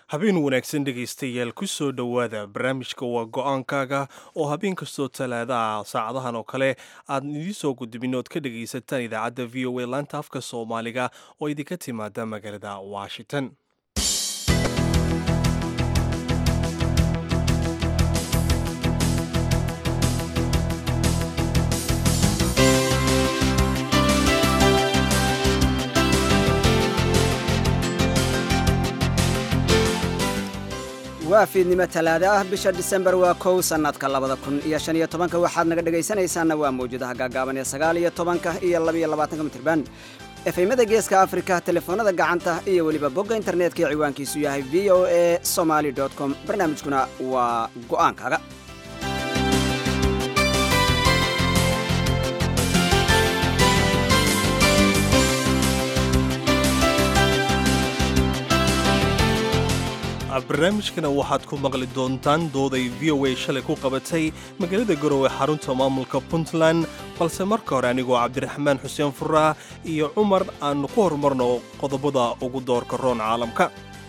habeen wanaagsan dhegaystayaal ku soo dhowaada barnaamijka waa go-aankaaga oo habeen kastoo talaadaha saacadahan oo kale aad idiin soo gudbin ood ka dhagaysataan idaacadda v o a laanta afka soomaaliga oo idinka timaada magaalada washington waa fiidnimo talaada ah bisha disembar waa kow sannadka labada kun iyo shan iyo tobanka waxaad naga dhegaysanaysaanna waa mawjadaha gaagaaban ee sagaal iyo tobanka iyo labaiyo labaatanka mitirban efeymada geeska afrika telefoonada gacanta iyo weliba bogga internetka ee ciwaankiisu yahay v o a somaly com barnaamijkuna waa go'aankaaga barnaamijkana waxaad ku maqli doontaan dooday v o a shalay ku qabatay magaalada garowe xarunta maamulka puntland balse marka hore anigoo cabdiraxmaan xuseen furaah iyo cumar aanu ku horumarno qodobada ugu doorka roon caalamka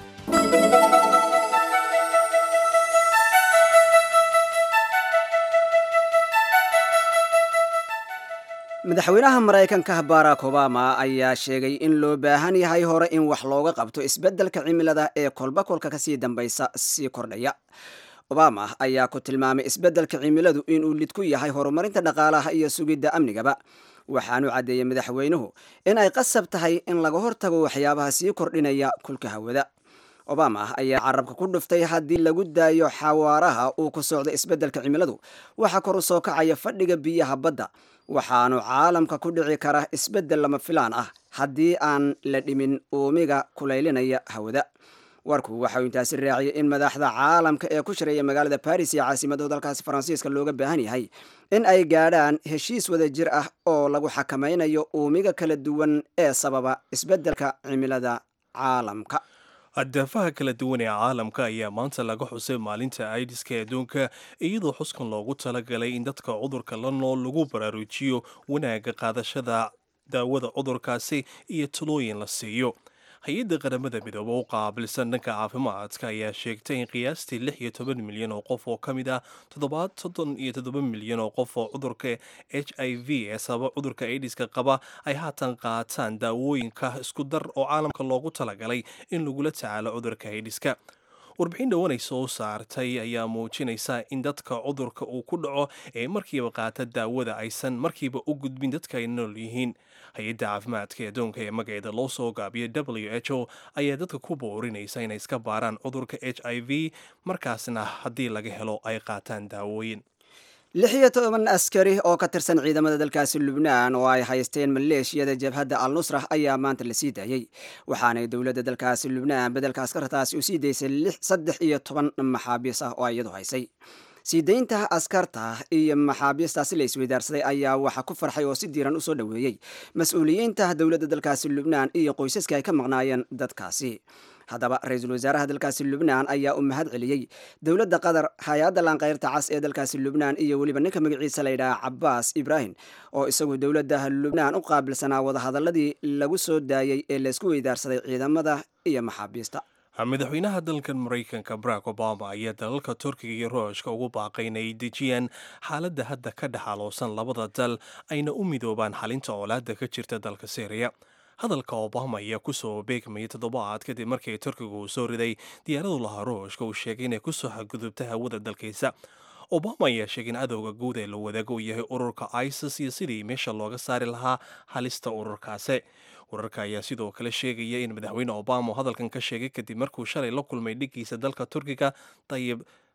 madaxweynaha maraykanka barack obama ayaa sheegay in loo baahan yahay hore in wax looga qabto isbeddelka cimilada ee kolba kolka kasii dambaysa sii kordhaya obama ayaa ku tilmaamay isbeddelka cimiladu inuu lid ku yahay horumarinta dhaqaalaha iyo sugidda amnigaba waxaanu caddeeyey madaxweynuhu in ay qasab tahay in laga hortago waxyaabaha sii kordhinaya kulka hawada obama ayaa carabka ku dhuftay haddii lagu daayo xawaaraha uu ku socdo isbeddelka cimiladu waxaa kor u soo kacaya fadhiga biyaha badda waxaanu caalamka ku dhici kara isbeddel lama filaan ah haddii aan la dhimin uumiga kulaylinaya hawada warku waxauu intaasi raaciyay in madaxda caalamka ee ku shareeya magaalada baris iyo caasimadda dalkaasi faransiiska looga baahan yahay in ay gaadhaan heshiis wada jir ah oo lagu xakamaynayo uumiga kala duwan ee sababa isbeddelka cimilada caalamka daafaha kala duwan ee caalamka ayaa maanta laga xusay maalinta aidiska adduunka iyadoo xuskan loogu talagalay in dadka cudurka la nool lagu baraarujiyo wanaagga qaadashada daawada cudurkaasi iyo talooyin la siiyo hay-adda qaramada midoobe u qaabilsan dhanka caafimaadka ayaa sheegtay in qiyaastii lix iyo toban milyan oo qof oo ka mid ah toddobaad soddon iyo toddoba milyan oo qof oo cudurka h i v ee sababa cudurka aidiska qaba ay haatan qaataan daawooyinka isku dar oo caalamka loogu talagalay in lagula tacaalo cudurka aidiska warbixin dhowan ay soo saartay ayaa muujinaysa in dadka cudurka uu ku dhaco ee markiiba qaata daawada aysan markiiba u gudbin dadka ay nool yihiin hay-adda caafimaadka adduunka ee magaceeda loo soo gaabiyo w h o ayaa dadka ku boorinaysa inay iska baaraan cudurka h i v markaasna haddii laga helo ay qaataan daawooyin lix iyo toban askari oo ka tirsan ciidamada dalkaasi lubnaan oo ay haysteen maleeshiyada jabhadda al nusra ayaa maanta la sii daayey waxaanay dowladda dalkaasi lubnaan beddelka askartaasi u sii daysay saddex iyo toban maxaabiis ah oo iyadu haysay sii daynta askarta iyo maxaabiistaasi la isweydaarsaday ayaa waxaa ku farxay oo si diiran usoo dhoweeyey mas-uuliyiinta dowladda dalkaasi lubnaan iyo qoysaska ay ka maqnaayeen dadkaasi haddaba ra-iisul wasaaraha dalkaasi lubnaan ayaa u mahad celiyey dowladda qatar hay-adda laanqayrta cas ee dalkaasi lubnaan iyo weliba ninka magaciisa layidhaha cabaas ibraahim oo isagu dowladda lubnaan u qaabilsanaa wadahadaladii lagu soo daayey ee laysku weydaarsaday ciidamada iyo maxaabiista madaxweynaha dalkan maraykanka barack obama ayaa dalalka turkiga iyo ruushka ugu baaqay inay dejiyaan xaaladda hadda ka dhexaloosan labada dal ayna u midoobaan xalinta colaadda ka jirta dalka syriya hadalka obama ayaa kusoo beegmayay toddobaad kadib markii turkiga uu soo riday diyaaradu lahaa ruushka uu sheegay inay kusoo xadgudubta hawada dalkiisa obama ayaa sheegay in cadowga guud ee la wadaago uu yahay ururka isis iyo sidii meesha looga saari lahaa halista ururkaasi wararka ayaa sidoo kale sheegaya in madaxweyne obama uu hadalkan ka sheegay kadib markuu shalay la kulmay dhigiisa dalka turkiga tayib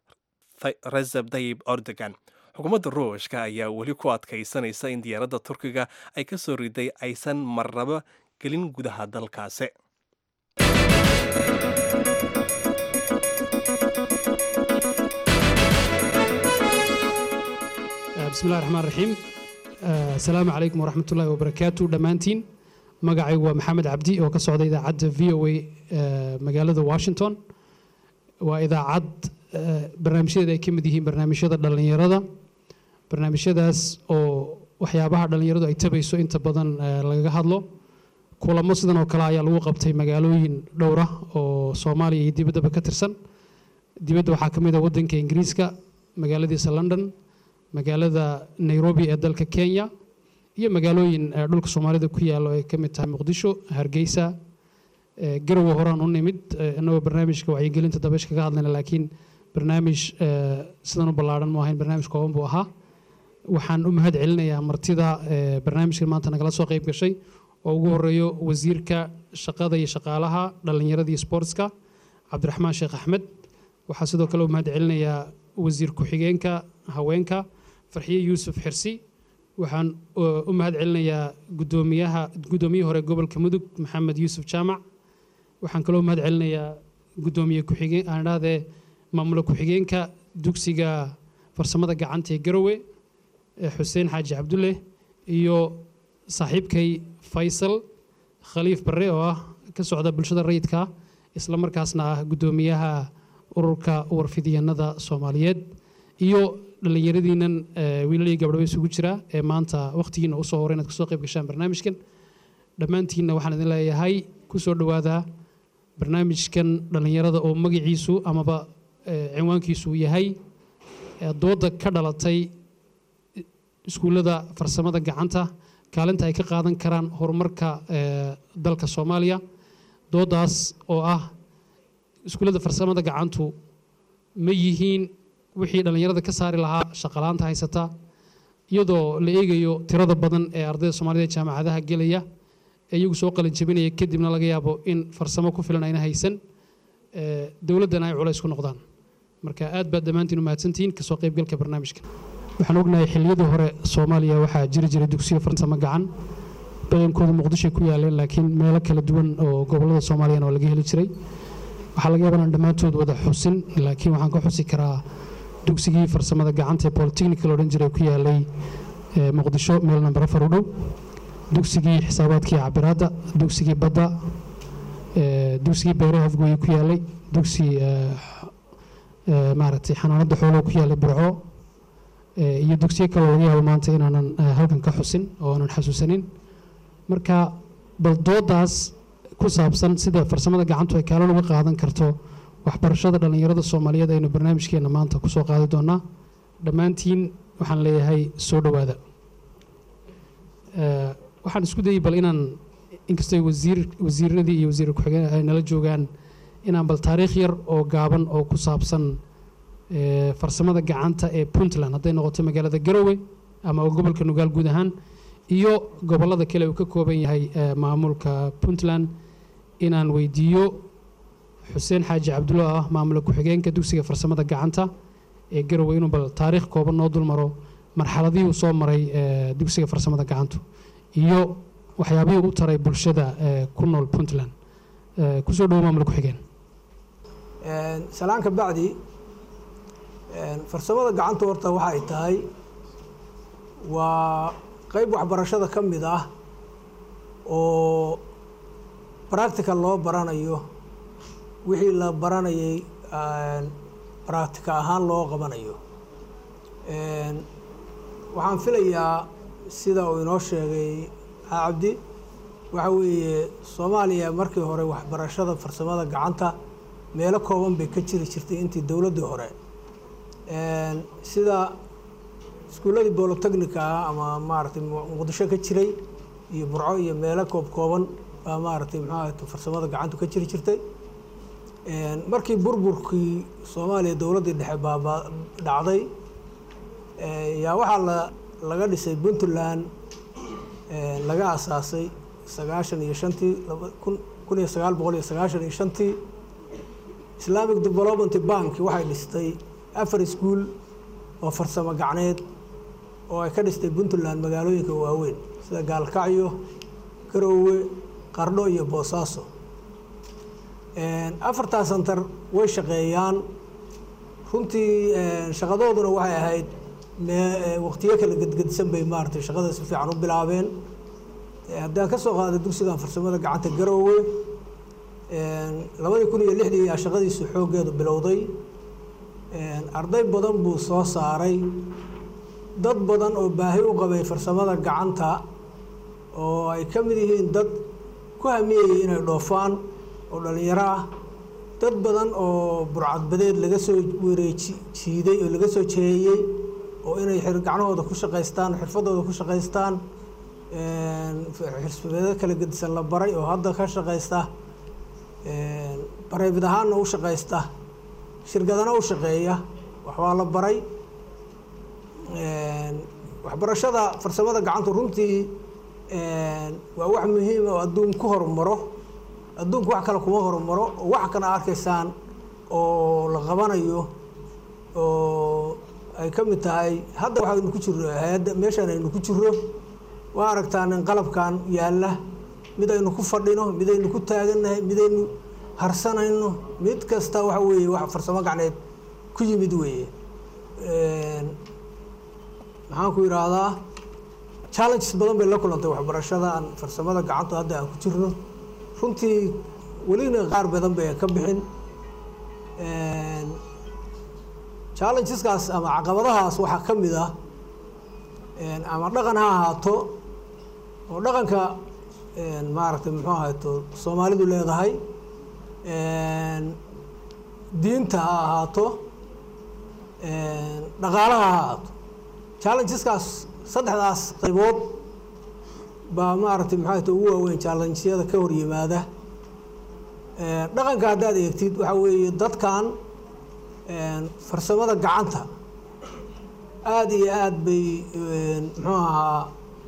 reseb tayib erdogan xukuumadda ruushka ayaa weli ku adkaysanaysa in diyaaradda turkiga ay ka soo riday aysan marnaba gelin gudaha dalkaasi bismillahi raxmaan raxiim asalaamu calaykum waraxmat ullahi wabarakaatu dhammaantiin magacaygu waa maxamed cabdi oo ka socda idaacadda v o a magaalada washington waa idaacad barnaamijyadeeda ay ka mid yihiin barnaamijyada dhallinyarada barnaamijyadaas oo waxyaabaha dhallinyaradu ay tabayso inta badan lagaga hadlo kulamo sidan oo kale ayaa lagu qabtay magaalooyin dhowra oo soomaaliya iyo dibaddaba ka tirsan dibadda waxaa ka mid ah waddanka ingiriiska magaaladiisa london magaalada nairobi ee dalka kenya iyo magaalooyin dhulka soomaalida ku yaalo ay ka mid tahay muqdisho hargeysa garowe horaan u nimid inagoo barnaamijka wacyigelinta dabeysha kaga hadlayna laakiin barnaamij sidan u ballaaran mu ahayn barnaamij kooban buu ahaa waxaan u mahad celinayaa martida barnaamijkan maanta nagala soo qayb gashay oo ugu horeeyo wasiirka shaqada iyo shaqaalaha dhallinyarada iyo sportska cabdiraxmaan sheekh axmed waxaa sidoo kale u mahad celinayaa wasiir ku-xigeenka haweenka farxiye yuusuf xirsi waxaan u mahad celinayaa gudoomiyaha guddoomiyihii hore gobolka mudug maxamed yuusuf jaamac waxaan kaloo mahad celinayaa gudoomiye ku-xigeen aan idhahdee maamula ku-xigeenka dugsiga farsamada gacanta ee garowe xuseen xaaji cabdulle iyo saaxiibkay faysal khaliif barre oo ah ka socda bulshada rayidka isla markaasna ah guddoomiyaha ururka warfidyanada soomaaliyeed iyo dhallinyaradiinan wiilal iyo gabdhaba isugu jira ee maanta wakhtigiina usoo horay inaad kasoo qayb gashaan barnaamijkan dhammaantiinna waxaan idin leeyahay ku soo dhowaada barnaamijkan dhallinyarada oo magaciisu amaba cinwaankiisu yahay dooda ka dhalatay iskuullada farsamada gacanta kaalinta ay ka qaadan karaan horumarka dalka soomaaliya doodaas oo ah iskuullada farsamada gacantu ma yihiin wixii dhallinyarada ka saari lahaa shaqalaanta haysata iyadoo la eegayo tirada badan ee ardayda soomaalida jaamacadaha gelaya ee iyagu soo qalin jabinaya kadibna laga yaabo in farsamo ku filan ayna haysan dowladdana ay culays ku noqdaan marka aad baad dhammaantiin u mahadsantihiin kasoo qaybgalka barnaamijka waxaan ognahay xilliyadii hore soomaaliya waxaa jiri jiray dugsiyo farsamo gacan badankooda muqdishoy ku yaaleen laakiin meelo kala duwan oo gobollada soomaaliyana waa laga heli jiray waxaa laga yaaba inaan dhammaantood wada xusin laakiin waxaan ka xusi karaa dugsigii farsamada gacanta ee polytechnical odhan jiray ku yaalay muqdisho meel namber afar u dhow dugsigii xisaabaadkii cabiraadda dugsigii badda dugsigii beeraha afgooye ku yaalay dugsi maaragtay xanaanada xoolaha ku yaalay burco iyo dugsiyo kaloo laga yaabo maanta inaanan halkan ka xusin oo aanan xasuusanin marka bal doodaas ku saabsan sida farsamada gacantu ay kaalin uga qaadan karto waxbarashada dhallinyarada soomaaliyeed aynu barnaamijkeena maanta kusoo qaadi doonaa dhammaantiin waxaan leeyahay soo dhowaada waxaan isku dayay bal inaan inkastoo wasiir wasiiradii iyo wasiir ku-xigeen ay nala joogaan inaan bal taariikh yar oo gaaban oo ku saabsan farsamada gacanta ee puntland hadday noqoto magaalada garowe ama gobolka nugaal guud ahaan iyo gobollada kale uu ka kooban yahay maamulka puntland inaan weydiiyo xuseen xaaji cabdulla ah maamula ku-xigeenka dugsiga farsamada gacanta ee garowe inuu bal taariikh kooban noo dulmaro marxaladihii uu soo maray dugsiga farsamada gacantu iyo waxyaabihii u taray bulshada ku nool puntland kusoo dhowo maamula ku-xigeen salaanka bacdi farsamada gacanta horta waxa ay tahay waa qeyb waxbarashada ka mid ah oo practical loo baranayo wixii la baranayay practica ahaan loo qabanayo waxaan filayaa sida uu inoo sheegay cabdi waxa weeye soomaaliya markii hore waxbarashada farsamada gacanta meelo kooban bay ka jiri jirtay intii dowladdii hore sida iskuulladii bolotechnica ah ama maaragtay muqdisho ka jiray iyo burco iyo meelo koob kooban baa maaragtay muxuu ahayta farsamada gacantu ka jiri jirtay markii burburkii soomaaliya dowladdii dhexe baabaa dhacday yaa waxaa la laga dhisay puntland laga asaasay sagaashan iyo shantii kun kun iyo sagaal boqol iyo sagaashan iyo shantii islamic development bank waxay dhistay afar iskuol oo farsamo gacneed oo ay ka dhistay puntland magaalooyinka waaweyn sida gaalkacyo garoowe qardho iyo boosaaso afartaa santar way shaqeeyaan runtii shaqadooduna waxay ahayd waqtiyo kala gedgedisan bay maaratay shaqada si fiican u bilaabeen haddaan ka soo qaaday dugsigan farsamada gacanta garoowe labadii kun iyo lixdii ayaa shaqadiisu xooggeedu bilowday arday badan buu soo saaray dad badan oo baahi u qabay farsamada gacanta oo ay ka mid yihiin dad ku hamiyayay inay dhoofaan oo dhalinyaro ah dad badan oo burcadbadeed laga soo wareeji jiiday oo laga soo jeeyey oo inay gacnahooda ku shaqaystaan xirfadooda ku shaqaystaan xirfadeedo kala gedisan la baray oo hadda ka shaqaysta bareebid ahaanna u shaqaysta shirkadana u shaqeeya waxbaa la baray waxbarashada farsamada gacantu runtii waa wax muhiima oo adduun ku horumaro adduunku wax kale kuma horumaro oo wax kana arkaysaan oo la qabanayo oo ay ka mid tahay hadda waxaynu ku jirno hay-adda meeshaan aynu ku jirno waa aragtaan in qalabkan yaalla mid aynu ku fadhino mid aynu ku taagannahay midaynu harsanayno mid kasta waxa weeye wax farsamo gacneed ku yimid weeye maxaan ku yidhaahdaa challenges badan bay la kulantay waxbarashada aan farsamada gacantu hadda aan ku jirno runtii welina qaar badan bay ka bixin challengeskaas ama caqabadahaas waxaa ka mid ah ama dhaqan ha ahaato oo dhaqanka maaragtay muxuu ahayto soomaalidu leedahay diinta ha ahaato dhaqaalaha ha ahaato challengeskaas saddexdaas qaybood baa maaragtay maxaa ta ugu waaweyn challengyada ka hor yimaada dhaqanka haddaad eegtid waxaa weeye dadkan farsamada gacanta aada iyo aada bay muxuu ahaa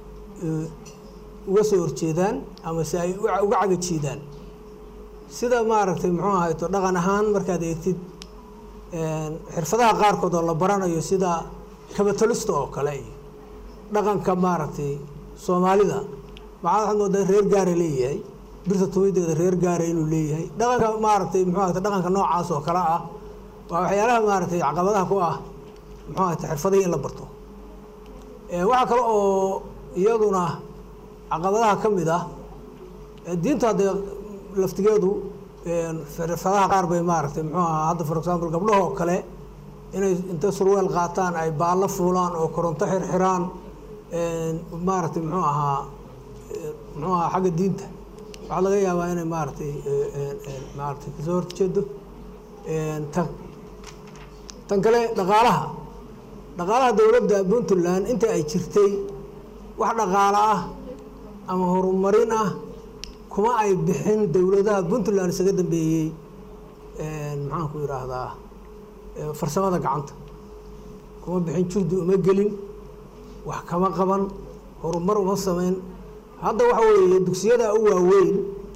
uga soo horjeedaan ama se ay uga cagajiidaan sida maaragtay muxuu ahayto dhaqan ahaan markaad eegtid xirfadaha qaarkood oo la baranayo sida kabatolista oo kale iyo dhaqanka maaragtay soomaalida maxaa waxaad moodaa reer gaara leeyahay birta tumideeda reer gaara inuu leeyahay dhaqanka maaragtay muxuu ahayta dhaqanka noocaas oo kale ah waa waxyaalaha maaragtay caqabadaha ku ah muxuu ahayta xirfadihii in la barto waxaa kale oo iyaduna caqabadaha ka mid ah diinta haddee laftigeedu xirfadaha qaar bay maaragtay muxuu ahaa hadda for example gabdhahoo kale inay inta surweel qaataan ay baallo fuulaan oo koronto xirxiraan maaragtay muxuu ahaa muxuu ahaa xagga diinta waxaa laga yaabaa inay maaragtay maaragtay kasoo horjeedo tan tan kale dhaqaalaha dhaqaalaha dowladda puntland inta ay jirtay wax dhaqaalo ah ama horumarin ah kuma ay bixin dowladaha puntland isaga dambeeyey maxaan ku yidhaahdaa farsamada gacanta kuma bixin juhdi uma gelin wax kama qaban horumar uma sameyn hadda waxa weeye dugsiyada u waaweyn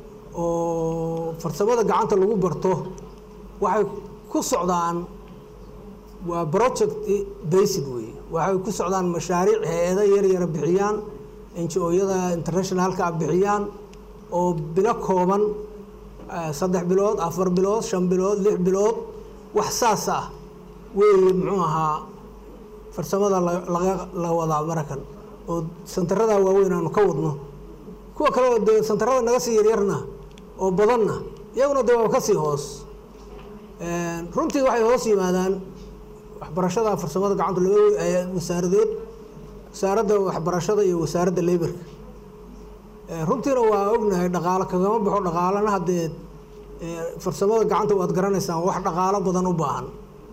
oo farsamada gacanta lagu barto waxay ku socdaan waa project based weeye waxay ku socdaan mashaariic hay-ada yar yara bixiyaan ngo-yada internationalka a bixiyaan oo bilo kooban saddex bilood afar bilood shan bilood lix bilood wax saas ah weeye muxuu ahaa farsamada laga la wadaa marakan oo santarada waaweyn aanu ka wadno kuwa kale oo dee santarada naga sii yaryarna oo badanna iyaguna dee waa kasii hoos runtii waxay hoos yimaadaan waxbarashada farsamada gacanta laba wasaaradood wasaaradda waxbarashada iyo wasaaradda laborka runtiina waa ognahay dhaqaalo kagama baxo dhaqaalana haddee farsamada gacanta waad garanaysaan wax dhaqaalo badan u baahan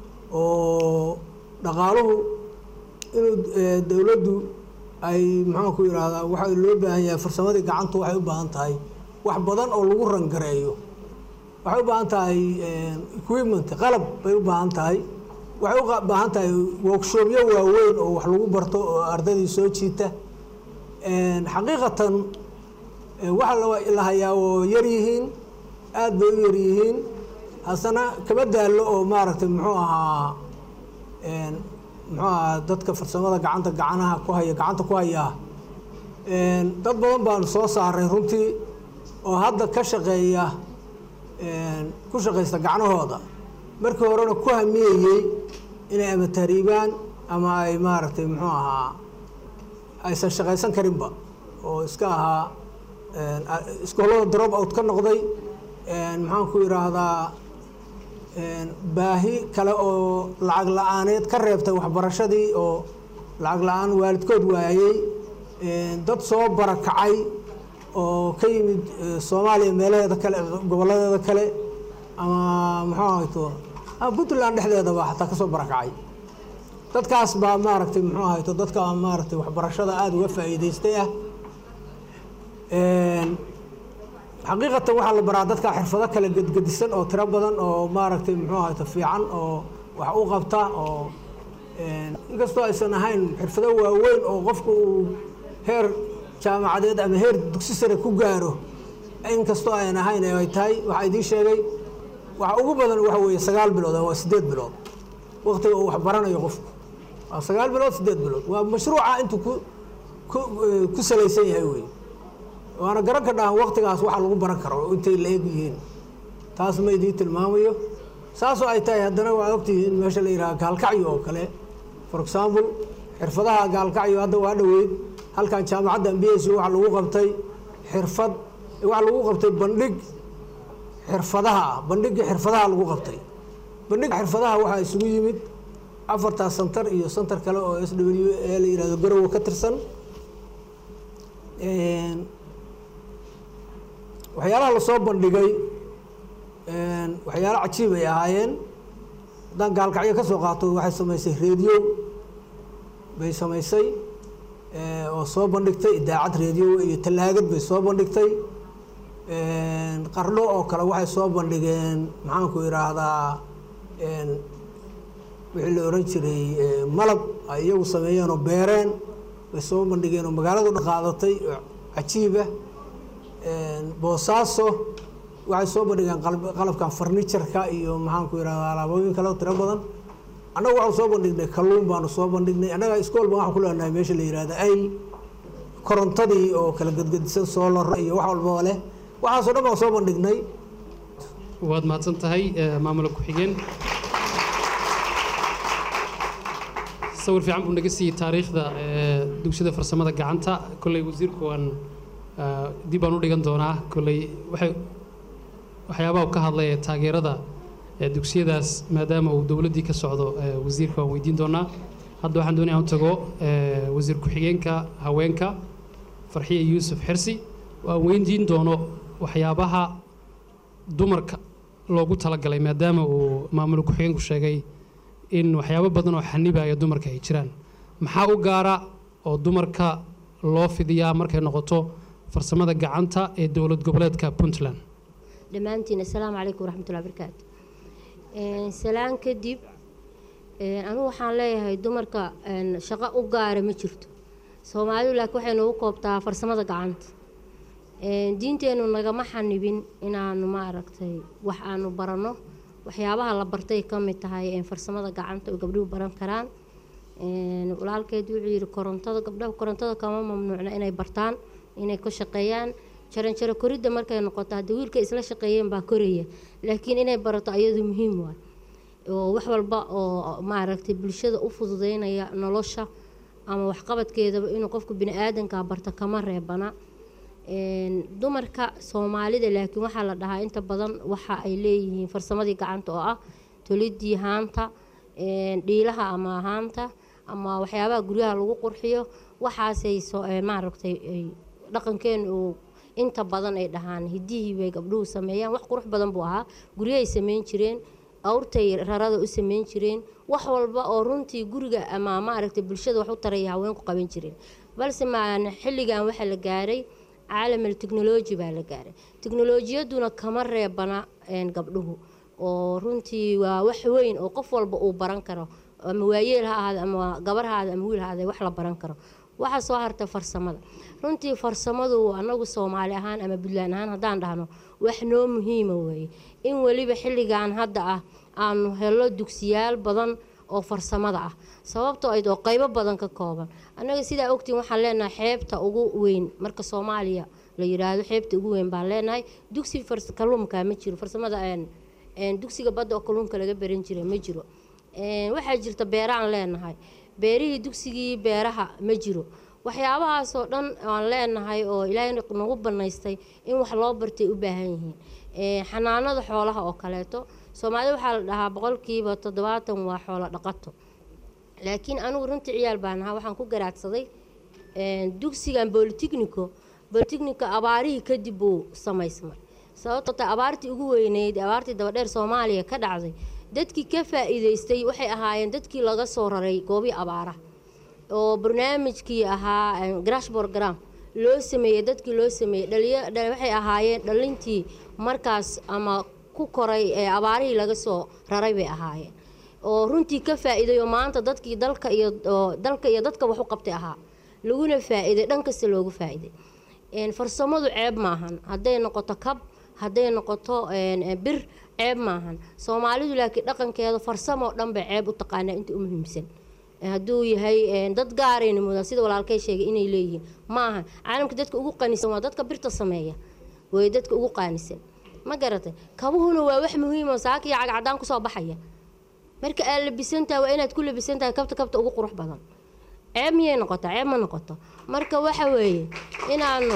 oo dhaqaaluhu inuu dowladdu ay maxaan ku yidhaahdaa waxa loo baahan yahay farsamadii gacantu waxay u baahan tahay wax badan oo lagu rangareeyo waxay u baahan tahay equipment qalab bay u baahan tahay waxay u baahan tahay workshopyo waaweyn oo wax lagu barto oo ardaydii soo jiita xaqiiqatan waxa la hayaa oo yar yihiin aada bay u yar yihiin hasana kama daallo oo maaragtay muxuu ahaa muxuu ahaa dadka farsamada gacanta gacanaha ku haya gacanta ku hayaa dad badan baan soo saaray runtii oo hadda ka shaqeeya ku shaqaysta gacnahooda markii horena ku hamiyeyey inay ama tahriibaan ama ay maaragtay muxuu ahaa aysan shaqaysan karinba oo iska ahaa iskoolada drop out ka noqday maxaan ku yidhaahdaa baahi kale oo lacag la-aaneed ka reebtay waxbarashadii oo lacag la-aan waalidkood waayey dad soo barakacay oo ka yimid soomaaliya meelaheeda kale gobolladeeda kale ama muxuu ahayto ama puntland dhexdeedaba xataa kasoo barakacay dadkaas baa maaragtay muxuu ahayto dadka maaragtay waxbarashada aada uga faa'iidaystay ah xaqiiqatan waxaa la baraa dadka xirfado kale gedgedisan oo tiro badan oo maaragtay muxuu ahayto fiican oo wax u qabta oo inkastoo aysan ahayn xirfado waaweyn oo qofku uu heer jaamacadeed ama heer dugsi sare ku gaaro inkastoo ayan ahayn ay tahay waxaa idiin sheegay waxa ugu badan waxa weeye sagaal bilood waa sideed bilood waqtiga uu wax baranayo qofku waa sagaal bilood sideed bilood waa mashruuca intuu ku ku ku salaysan yahay wey waana garan ka dhahan waqtigaas waxa lagu baran karo intay la eg yihiin taas ma idiin tilmaamayo saasoo ay tahay haddana waa ogtihiin meesha la yidhaha gaalkacyo oo kale for example xirfadaha gaalkacyo hadda waa dhoweyd halkan jaamacadda m b s waxaa lagu qabtay xirfad waxaa lagu qabtay bandhig xirfadaha ah bandhigii xirfadaha lagu qabtay bandhig xirfadaha waxaa isugu yimid afartaas santar iyo santar kale oo s w ee la yihahdo garowe ka tirsan waxyaalaha lasoo bandhigay waxyaalo cajiib ay ahaayeen haddaan gaalkacyo ka soo qaato waxay samaysay radio bay samaysay oo soo bandhigtay idaacad radio iyo tallaagad bay soo bandhigtay qardho oo kale waxay soo bandhigeen maxaanku idhaahdaa wixii la oran jiray malab ay iyagu sameeyeen oo beereen bay soo bandhigeen oo magaaladu dhaqaadatay oo cajiiba boosaaso waxay soo bandhigeen qalabkan farniturka iyo maxaanku idhahdaa alaabooyin kale tiro badan annaga waxaan soo bandhignay kalluun baanu soo bandhignay annaga iskool baan waxaan ku leenahay meesha la yihahda ayl korontadii oo kala gedgedisan soolar iyo wax walbaba leh waxaasoo dhan baan soo bandhignay waad mahadsan tahay maamula ku-xigeen sawir fiican buu naga siiyey taariikhda dugsiyada farsamada gacanta kolley wasiirku waan dib baan u dhigan doonaa kolley waxay waxyaabaha u ka hadlay ee taageerada dugsiyadaas maadaama uu dowladdii ka socdo wasiirka waan weydiin doonaa hadda waxaan doonaya aan u tago wasiir ku-xigeenka haweenka farxiye yuusuf xirsi waan weydiin doono waxyaabaha dumarka loogu talagalay maadaama uu maamul ku-xigeenku sheegay in waxyaabo badan oo xanibaya dumarka ay jiraan maxaa u gaara oo dumarka loo fidiyaa markay noqoto farsamada gacanta ee dowlad goboleedka puntland dhammaantiin assalaamu calaykum waraxmatullahi barakaatu salaan kadib anigu waxaan leeyahay dumarka shaqo u gaara ma jirto soomaalidu laakiin waxay noogu koobtaa farsamada gacanta diinteennu nagama xanibin inaanu maaragtay wax aanu baranno waxyaabaha la bartay ka mid tahay farsamada gacanta oo gabdhuhu baran karaan walaalkeed wuxuu yidhi korontada gabdhaha korontada kama mamnuucna inay bartaan inay ka shaqeeyaan jaranjaro koridda markay noqoto haddii wiilka isla shaqeeyeen baa koraya laakiin inay barato ayadu muhiim waay oo wax walba oo maaragtay bulshada u fududeynaya nolosha ama waxqabadkeedaba inuu qofku bini aadanka barto kama reebana dumarka soomaalida laakiin waxaa la dhahaa inta badan waxa ay leeyihiin farsamadii gacanta oo ah tolidii haanta dhiilaha ama haanta ama waxyaabaha guryaha lagu qurxiyo waxaasay maaragtay dhaqankeenu uu inta badan ay dhahaan hidihii bay gabdhuhu sameeyaan wax qurux badan buu ahaa guryahay sameyn jireen awrtay rarada u sameyn jireen wax walba oo runtii guriga ama maaragtay bulshada wax u taraya haweenku qaban jireen balse maan xilligan waxaa la gaaray caalamal technology baa la gaaray teknolojiyaduna kama reebana gabdhuhu oo runtii waa wax weyn oo qof walba uu baran karo ama waayeel ha ahaade ama gabar ha ahaade ama wiil ha ahaade wax la baran karo waxaa soo harta farsamada runtii farsamadu anagu soomaali ahaan ama puntland ahaan haddaan dhahno wax noo muhiima weeye in weliba xilligan hadda ah aanu helo dugsiyaal badan oo farsamada ah sababtoo ayd oo qaybo badan ka kooban annaga sidaa ogtiin waxaan leenahay xeebta ugu weyn marka soomaaliya la yiraahdo xeebta ugu weyn baan leenahay dugsi kalluumka ma jiro farsamada dugsiga badda oo kalluunka laga baran jiray ma jiro waxaa jirta beeraan leenahay beerihii dugsigii beeraha ma jiro waxyaabahaasoo dhan aan leenahay oo ilaahay nagu banaystay in wax loo bartay u baahan yihiin xanaanada xoolaha oo kaleeto soomaalida waxaa la dhahaa boqolkiiba toddobaatan waa xoolo dhaqato laakiin anigu runtii ciyaal baan ahaa waxaan ku garaadsaday dugsigan bolitechnico bolitechnica abaarihii kadib buu samaysmay sababtoo ta abaartii ugu weyneyd abaartii dabadheer soomaaliya ka dhacday dadkii ka faa-iideystay waxay ahaayeen dadkii laga soo raray goobii abaaraha oo barnaamijkii ahaa grash program loo sameeyey dadkii loo sameeyey dhaliya waxay ahaayeen dhalintii markaas ama ku koray ee abaarihii laga soo raray bay ahaayeen oo runtii ka faa-iiday oo maanta dadkii dalka iyo dalka iyo dadka wax u qabtay ahaa laguna faa-iiday dhan kasta loogu faa-iiday farsamadu ceeb maahan hadday noqoto kab hadday noqoto bir ceeb maahan soomaalidu laakiin dhaqankeeda farsamoo dhan bay ceeb u taqaanaa inta u muhiimsan hadduu yahay dad gaarayna mudan sida walaalkay sheegay inay leeyihiin ma ahan caalamka dadka ugu qanisan waa dadka birta sameeya way dadka ugu qaanisan ma garatay kabuhuna waa wax muhiim oo saaka iyo cagcadaan kusoo baxaya marka aad labisantaha waa inaad ku labisantahay kabta kabta ugu qurux badan ceeb miyay noqotaa ceeb ma noqoto marka waxa weeye inaanu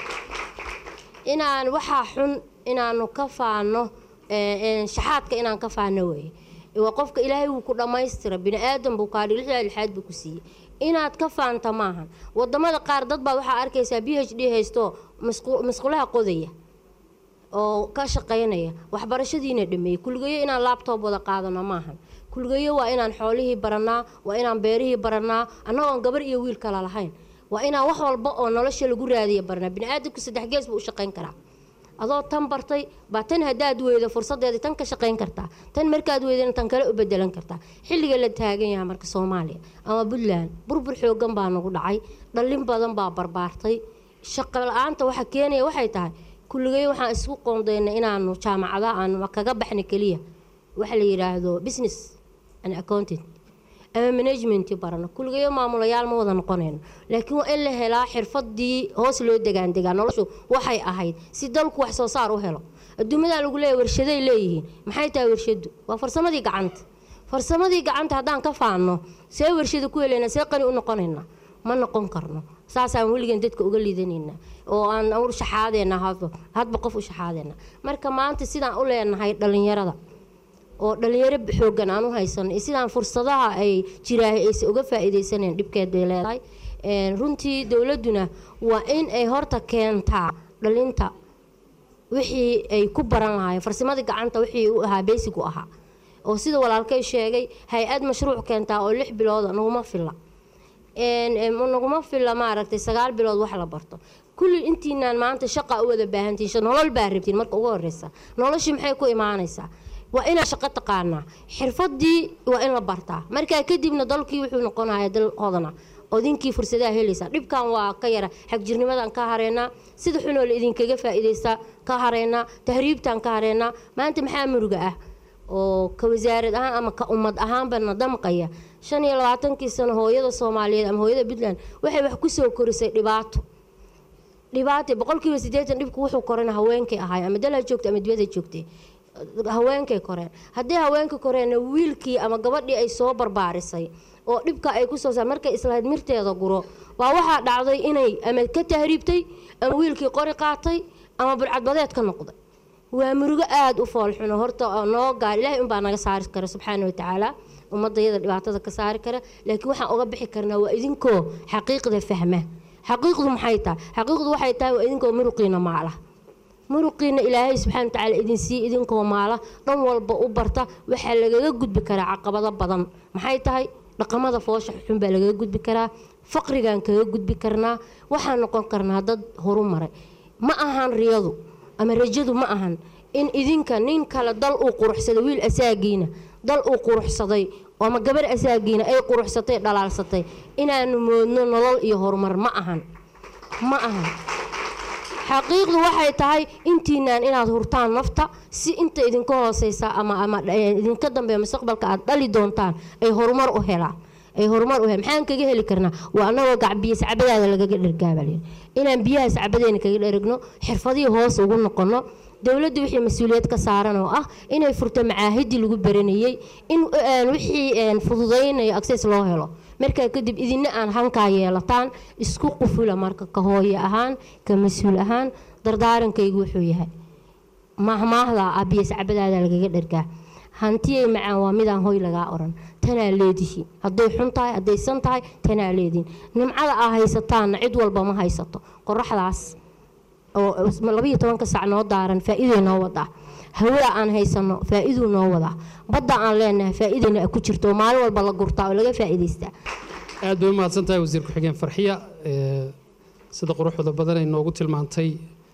inaan waxaa xun inaanu ka faano shaxaadka inaan ka faano weeye waa qofka ilaahay wuu ku dhammaystira bini aadan buu kaadhi lixdaa lixaad buu ku siiyey inaad ka faanta maahan wadamada qaar dad baad waxaa arkaysaa b h d haysto masqulaha qodaya oo ka shaqaynaya waxbarashadiina dhameeyey kulgeyo inaan laabtoob wada qaadano maahan kulgeyo waa inaan xoolihii baranaa waa inaan beerihii baranaa annagoon gabar iyo wiil kala lahayn waa inaan wax walba oo nolosha lagu raadiya baranaa biniaadamku saddex gees buu u shaqayn karaa adoo tan bartay baa tan haddaad weydo fursadeeda tan ka shaqayn kartaa tan markaad weydana tan kale u bedelan kartaa xilliga la taagan yahay marka soomaaliya ama puntland burbur xoogan baa nagu dhacay dhallin badan baa barbaartay shaqo la-aanta waxa keenaya waxay tahay kulligay waxaan isku qoondayna inaanu jaamacadaha aanu kaga baxna keliya waxa la yidhaahdo business and accountant ama management barano kulligayo maamulayaal ma wada noqonayno laakiin waa in la helaa xirfadii hoos loo degaandegaa noloshu waxay ahayd si dalku wax soo saar u helo adduumadaa lagu leeyahy warshaday leeyihiin maxay tahay warshadu waa farsamadii gacanta farsamadii gacanta haddaan ka faanno see warshada ku helayna see qani u noqonayna ma noqon karno saasaan weligan dadka uga liidanayna oo aan u shaxaadeena hadba hadba qof u shaxaadeena marka maanta sidaan u leenahay dhalinyarada oo dhalinyaro xoogan aan u haysano iyo sidaan fursadaha ay jiraahay aysa uga faa-iideysaneen dhibkeed bay leedahay runtii dowladuna waa in ay horta keentaa dhalinta wixii ay ku baran lahaayeen farsamada gacanta wixii u ahaa basic u ahaa oo sida walaalkay sheegay hay-ad mashruuc keentaa oo lix bilooda naguma filla naguma filla maaragtay sagaal bilood wax la barto kulli intiinaan maanta shaqa u wada baahantiin nolol baa rabtiin marka ugu horeysa noloshii maxay ku imaanaysaa waa inaad shaqo taqaanaa xirfadii waa in la bartaa markaa kadibna dalkii wuxuu noqonaya dal hodana odinkii fursadaha helaysaa dhibkan waa ka yara xagjirnimadan ka hareynaa sida xunoo la idinkaga faa-iideysta ka hareynaa tahriibtan ka hareynaa maanta maxaa muruga ah oo ka wasaarad ahaan ama ka ummad ahaanbana damqaya shan iyo labaatankii sano hooyada soomaaliyeed ama hooyada puntland waxay wax kusoo korisay dhibaato dhibaato boqolkiiba sideetan dhibku wuxuu korana haweenkay ahaay ama dalha joogta ama dibada joogtay haweenkay koreen haddii haweenka koreenna wiilkii ama gabadhii ay soo barbaarisay oo dhibka ay kusoo saar markay islahayd mirteeda guro waa waxaa dhacday inay ama ka tahriibtay ama wiilkii qori qaatay ama burcadbadeed ka noqday waa murugo aada u foolxuno horta noo gaar ilaahay unbaa naga saari kara subxaana watacaala ummadayada dhibaatada ka saari kara laakiin waxaan uga bixi karnaa waa idinkoo xaqiiqda fahma xaqiiqdu maxay tahay xaqiiqdu waxay tahay waa idinkoo muruqiina maala muruqiina ilaahay subxana watacaala idin sii idinkoo maala dhan walba u barta waxaa lagaga gudbi karaa caqabado badan maxay tahay dhaqamada foosha xun baa lagaga gudbi karaa faqrigaan kaga gudbi karnaa waxaan noqon karnaa dad horumaray ma ahan riyadu ama rajadu ma ahan in idinka nin kale dal uu quruxsaday wiil asaagiina dal uu quruxsaday ama gabar asaagiina ay quruxsatay dhalaalsatay inaanu moodno nolol iyo horumar ma ahan ma ahan xaqiiqdu waxay tahay intiinaan inaad hurtaan nafta si inta idinka hooseysa ama ama idinka dambeeya mustaqbalka aad dhali doontaan ay horumar u helaan ay horumar u helaan maxaan kaga heli karnaa waa anagoo gacbiya sacbadaada lagaga dhergaabal inaan biyaha sacbadeena kaga dheragno xirfadihii hoos ugu noqono dowladda wixii mas-uuliyad ka saaran oo ah inay furto macaahidii lagu baranayey in wixii fududeynaya access loo helo markaa kadib idina aan hankaa yeelataan isku qufula marka ka hooye ahaan ka mas-uul ahaan dardaarankaygu wuxuu yahay mahmaahda abiya sacbadaada lagaga dhergaa hantiyay macaan waa midaan hoy lagaa oran tanaa leedihiin hadday xun tahay hadday san tahay tanaa leedihiin nimcada aa haysataanna cid walba ma haysato qoraxdaas oo labayo tobanka sac noo daaran faa-iiday noo wadaa hawada aan haysano faa-iduu noo wadaa badda aan leenahay faa-idayna ku jirto oo maalin walba la gurtaa oo laga faa-iidaystaa aad bay u mahadsan tahay wasiir ku-xigeen farxiya ee, sida quruxda badan ay noogu tilmaantay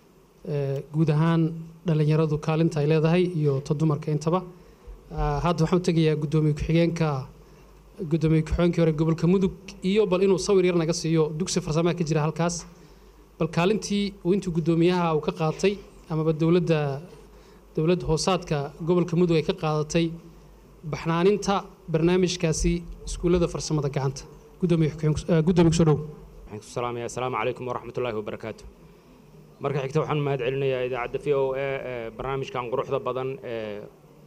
ee, guud ahaan dhallinyaradu kaalinta ay leedahay iyo ta dumarka intaba Ah, hadda waxaan u tegayaa guddoomiye ku-xigeenka guddoomiye ku-xigeenkii hore gobolka mudug iyo bal inuu sawir yar naga siiyo dugsi farsamaha ka jira halkaas bal kaalintii uu intuu guddoomiyaha uu ka qaatay amaba dowladda dowladda hoosaadka gobolka mudug ay ka qaadatay baxnaaninta barnaamijkaasi iskuullada farsamada gacanta guddoomiye ku-xigeen- eh, guddoomiye kusoo dhow waxaan ku salaamayaa asalaamu calaykum waraxmatullaahi wabarakaatu marka xigta waxaan mahad celinayaa idaacadda v o a ee barnaamijkan quruxda badan ee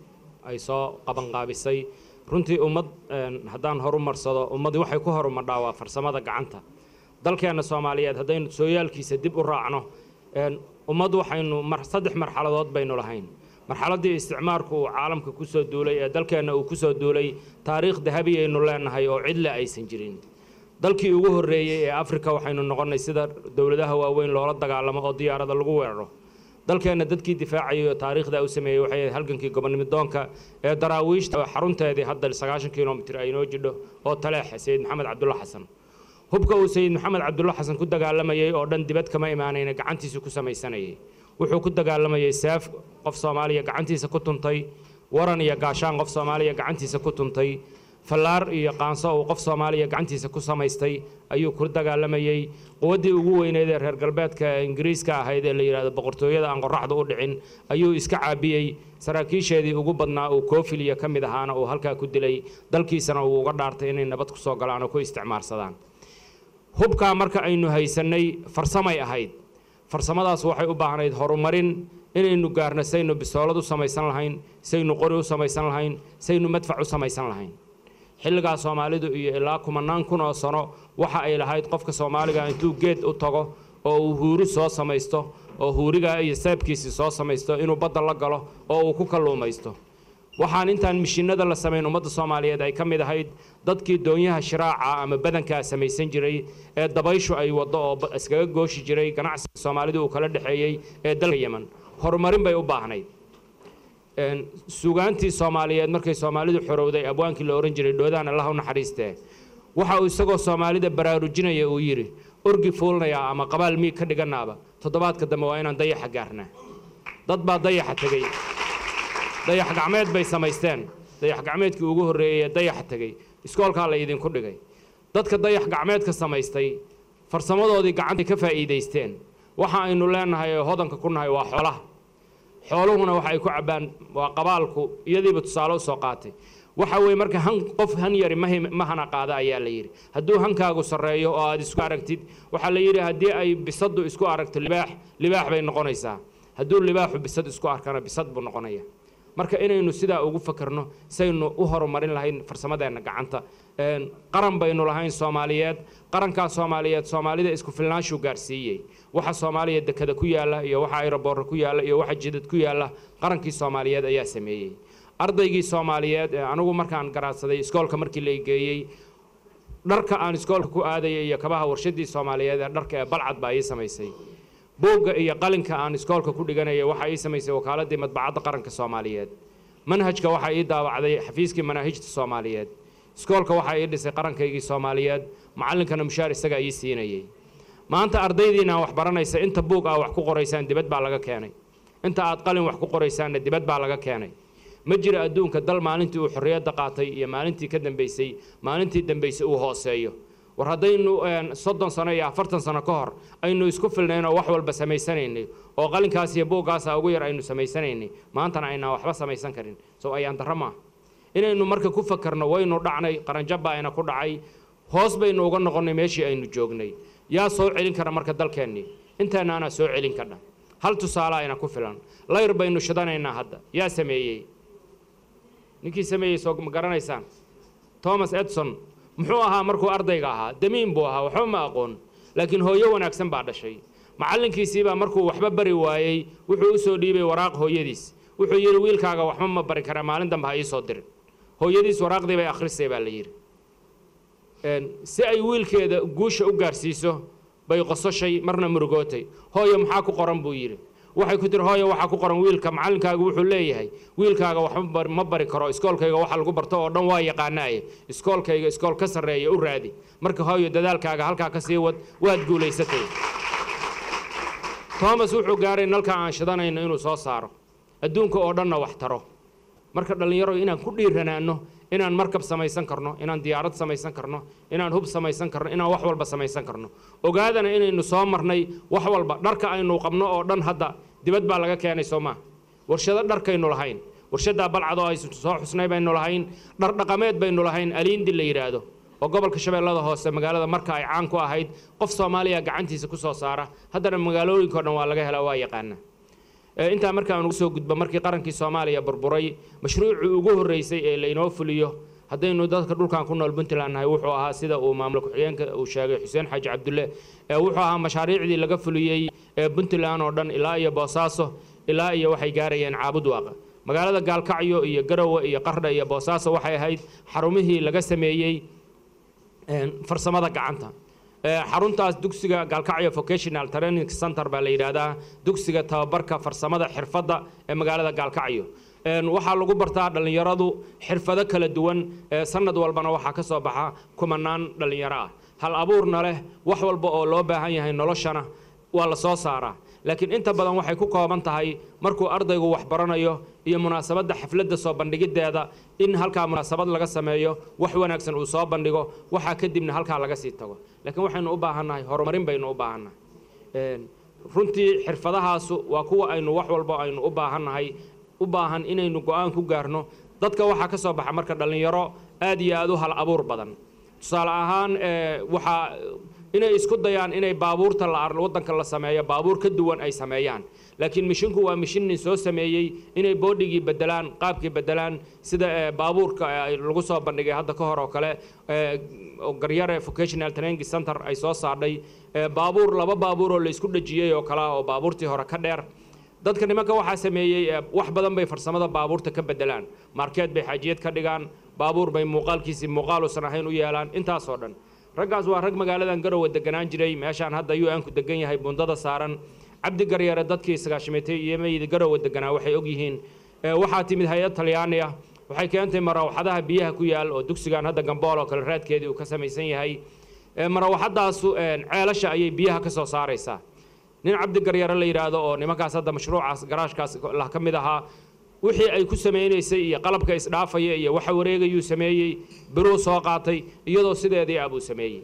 ay soo qabanqaabisay runtii ummad een, haddaan horumarsado ummadii waxay ku horumadhaa waa farsamada gacanta dalkeenna soomaaliyeed haddaynu sooyaalkiisa dib u raacno een, ummad waxaynu mar saddex marxaladood baynu lahayn marxaladdii isticmaarku uu caalamka ku soo duulay ee dalkeenna uu ku soo duulay taariikh dahabi aynu leenahay oo cidle aysan jirin dalkii ugu horreeyey ee afrika waxaynu noqonnay sida dowladaha waaweyn loola dagaalamo oo diyaarada lagu weeraro dalkeenna dadkii difaacayay oo taariikhda u sameeyey waxay ahayd halgankii gobonimidoonka ee daraawiishta oo xarunteedii hadda sagaashan kilomitir ay noo jidho oo taleexa sayid maxamed cabdulla xasan hubka uu sayid maxamed cabdulla xasan ku dagaalamayey oo dhan dibad kama imaanayna gacantiisa ku samaysanayay wuxuu ku dagaalamayey seef qof soomaaliya gacantiisa ku tuntay waran iyo gaashaan qof soomaaliya gacantiisa ku tuntay fallaar iyo qaanso uu qof soomaaliya gacantiisa ku samaystay ayuu ku dagaalamayey quwaddii ugu weyneyd ee reer galbeedka ee ingiriiska ahayd ee la yidhahdo boqortooyada aan qorraxda u dhicin ayuu iska caabiyey saraakiisheedii ugu badnaa uu koofiliya ka mid ahaana uu halkaa ku dilay dalkiisana uu uga dhaartay inay nabad ku soo galaan oo ku isticmaarsadaan hubkaa marka aynu haysannay farsamay ahayd farsamadaas waxay u baahnayd horumarin inaynu gaarno saynu bisoolad u samaysan lahayn saynu qori u samaysan lahayn saynu madfac u samaysan lahayn xilligaa soomaalidu iyo ilaa kumanaan kun oo sano waxa ay lahayd qofka soomaaliga intuu geed u tago oo uu huuri soo samaysto oo huurigaa iyo seebkiisii soo samaysto inuu badda la galo oo uu ku kalluumaysto waxaan intaan mishiinada la samayn ummadda soomaaliyeed ay ka mid ahayd dadkii doonyaha shiraaca ama badankaa samaysan jiray ee dabayshu ay waddo oo ba- iskaga gooshi jiray ganacsiga soomaalidu uu kala dhexeeyey ee dalka yeman horumarin bay u baahnayd een, sugaantii soomaaliyeed markay soomaalidu xorowday abwaankii la ohan jiray dhoodaan allah u naxariistee waxa uu isagoo soomaalida baraarujinaya uu yidhi orgi fuulnayaa ama qabaal miig ka dhiganaaba toddobaadka dambe waa inaan dayaxa gaarnaa dad baa dayaxa tegey dayax gacmeed bay samaysteen dayax gacmeedkii ugu horreeyey ee dayaxa tegey iskoolkaa la idinku dhigay dadka dayax gacmeedka samaystay farsamadoodii gacantay ka faa'iidaysteen waxa aynu leenahay ee hodanka ku nahay waa xoolaha xooluhuna waxa ay ku cabbaan waa qabaalku iyadiiba tusaale u soo qaatay waxa weeye marka han qof han yari ma him- ma hana qaada ayaa la yidhi hadduu hankaagu sarreeyo oo aad isku aragtid waxaa la yidhi haddii ay bisaddu isku aragto libaax libaax bay noqonaysaa hadduu libaaxu bisad isku arkana bisad buu noqonaya marka inaynu sidaa ugu fakarno saynu u horumarin lahayn farsamadeenna gacanta Een, qaran baynu lahayn soomaaliyeed qarankaa soomaaliyeed soomaalida isku filnaanshuu gaarsiiyey waxa soomaaliya dekada ku yaalla iyo waxa ayroboorra ku yaalla iyo waxa jidad ku yaalla qarankii soomaaliyeed ayaa sameeyey ardaygii soomaaliyeed ee anigu markaan garaadsaday iskoolka markii la geeyey dharka aan iskoolka ku aadayay iyo kabaha warshadii soomaaliyeed ee dharka ee balcad baa ii samaysay buugga iyo qalinka aan iskoolka ku dhiganayay waxaa ii samaysay wakaaladii madbacadda qaranka soomaaliyeed manhajka waxaa ii daawacday xafiiskii manaahijta soomaaliyeed iskoolka waxaa ii dhisay qarankaygii soomaaliyeed macallinkana mushaar isagaa ii siinayey maanta ardaydiina wax baranaysa inta buug aa wax ku qoraysaan dibad baa laga keenay inta aad qalin wax ku qoraysaanna dibad baa laga keenay ma jiro adduunka dal maalintii uu xorriyadda qaatay iyo maalintii ka dambaysay maalintii dambaysay uu hooseeyo war haddaynu een, soddon sano iyo afartan sano ka hor aynu isku filnayn oo wax walba samaysanaynay oo qalinkaas iyo buuggaasa ugu yar aynu samaysanaynay maantana aynaan waxba samaysan karin soo ayaan darro maaha inaynu marka ku fakarno waynu dhacnay qaranjab baa ayna ku dhacay hoos baynu uga noqonnay meeshii aynu joognay yaa soo celin kara marka dalkeennii inteennaana soo celin kadha hal tusaale ayna ku filan layr baynu shidanaynaa hadda yaa sameeyey ninkii sameeyey soo ma garanaysaan thomas edson muxuu ahaa markuu ardayga ahaa damiin buu ahaa waxba ma aqoon laakiin hooyo wanaagsan baa dhashay macallinkiisiibaa markuu waxba bari waayey wuxuu u soo dhiibay waraaq hooyadiis wuxuu yidhi wiilkaaga waxba ma bari karaa maalin dambe ha ii soo dirin hooyadiis waraaqdii bay akhrisay baa la yidhi Een, si ay wiilkeeda guusha u gaarsiiso bay qososhay marna murugootay hooyo maxaa ku qoran buu yidhi waxay ku tiri hooyo waxaa ku qoran wiilka macallinkaagu wuxuu leeyahay wiilkaaga waxba ma bari karo iskoolkayga waxa lagu barto oo dhan waa yaqaanaaye iskoolkayga iskool ka sarreeya u raadi marka hooyo dadaalkaaga halkaa ka sii wad waad guulaysatay thomas wuxuu gaaray nalka aan shidanayno inuu soo saaro adduunka oo dhanna wax taro marka dhallinyaro inaan ku dhiiranaano inaan markab samaysan karno inaan diyaarad samaysan karno inaan hub samaysan karno inaan wax walba samaysan karno ogaadana inaynu soo marnay wax walba dharka aynu qabno oo dhan hadda dibad baa laga keenay soo maa warshado dharkaynu lahayn warshadaa balcadoo ay soo xusnay baynu lahayn dhar dhaqameed baynu lahayn aliindi la yidhaahdo oo gobolka shabeellada hoose magaalada marka ay caan ku ahayd qof soomaaliya gacantiisa ku soo saara haddana magaalooyinka o dhan waa laga helaa waa yaqaana intaa markaan ugu soo gudbo markii qarankii soomaaliya burburay mashruucii ugu horreysay ee laynoo fuliyo haddaynu dadka dhulkan ku nool puntland nahay wuxuu ahaa sida uu maamul ku-xigeenka uu sheegay xuseen xaaji cabdulle wuxuu ahaa mashaariicdii laga fuliyey ee puntland oo dhan ilaa iyo boosaaso ilaa iyo waxay gaarayeen caabud waaqa magaalada gaalkacyo iyo garowe iyo qardha iyo boosaaso waxay ahayd xarumihii laga sameeyey farsamada gacanta xaruntaas dugsiga gaalkacyo vocational training center baa la yidhaahdaa dugsiga tababarka farsamada xirfadda ee magaalada gaalkacyo waxaa lagu bartaa dhallinyaradu xirfado kala duwan sanad walbana waxaa ka soo baxa kumanaan dhallinyaro ah hal abuurna leh wax walba oo loo baahan yahay noloshana waa la soo saaraa laakiin inta badan waxay ku kooban tahay markuu ardaygu wax baranayo iyo munaasabadda xafladda soo bandhigiddeeda in halkaa munaasabad laga sameeyo wax wanaagsan uu soo bandhigo waxaa kadibna halkaa laga sii tago laakiin waxaynu u baahannahay horumarin baynu u baahannahay runtii xirfadahaasu waa kuwa aynu wax walba aynu u baahannahay u baahan inaynu go-aan ku gaarno dadka waxaa ka soo baxa marka dhallinyaro aad iyo aad u hal abuur badan tusaale ahaan waxaa inay isku dayaan inay baabuurta waddanka la sameeyo baabuur ka duwan ay sameeyaan laakiin mishinku waa mishin nin soo sameeyey inay boodhigii bedelaan qaabkii bedelaan sida baabuurka lagu soo bandhigay hadda ka hor oo kale garyare vocational training center ay soo saadhay baabuur laba baabuur oo la isku dhajiyey oo kale ah oo baabuurtii hore ka dheer dadka nimanka waxaa sameeyey wax badan bay farsamada baabuurta ka bedelaan markeed bay xaajiyad ka dhigaan baabuur bay muuqaalkiisii muuqaaluusan ahayn u yeelaan intaasoo dhan raggaas waa rag magaaladan garowe deganaan jiray meeshaan hadda u n-ku degan yahay bundada saaran cabdi garyare dadkii sagaashimatay iyo maydi garowe deganaa waxay ogyihiin waxaa timid hay-ad talyaani ah waxay keentay marawaxadaha biyaha ku yaal oo dugsigan hadda gambool oo kale raadkeedii uu ka samaysan yahay marawaxadaasu ceelasha ayay biyaha ka soo saaraysaa nin cabdi garyare la yidhaahdo oo nimankaas hadda mashruucaas garaashkaas lah ka mid ahaa wixii ay ku samaynaysay iyo qalabka isdhaafaya iyo waxa wareegayuu sameeyey biruu soo qaatay iyadoo sideedii ah buu sameeyey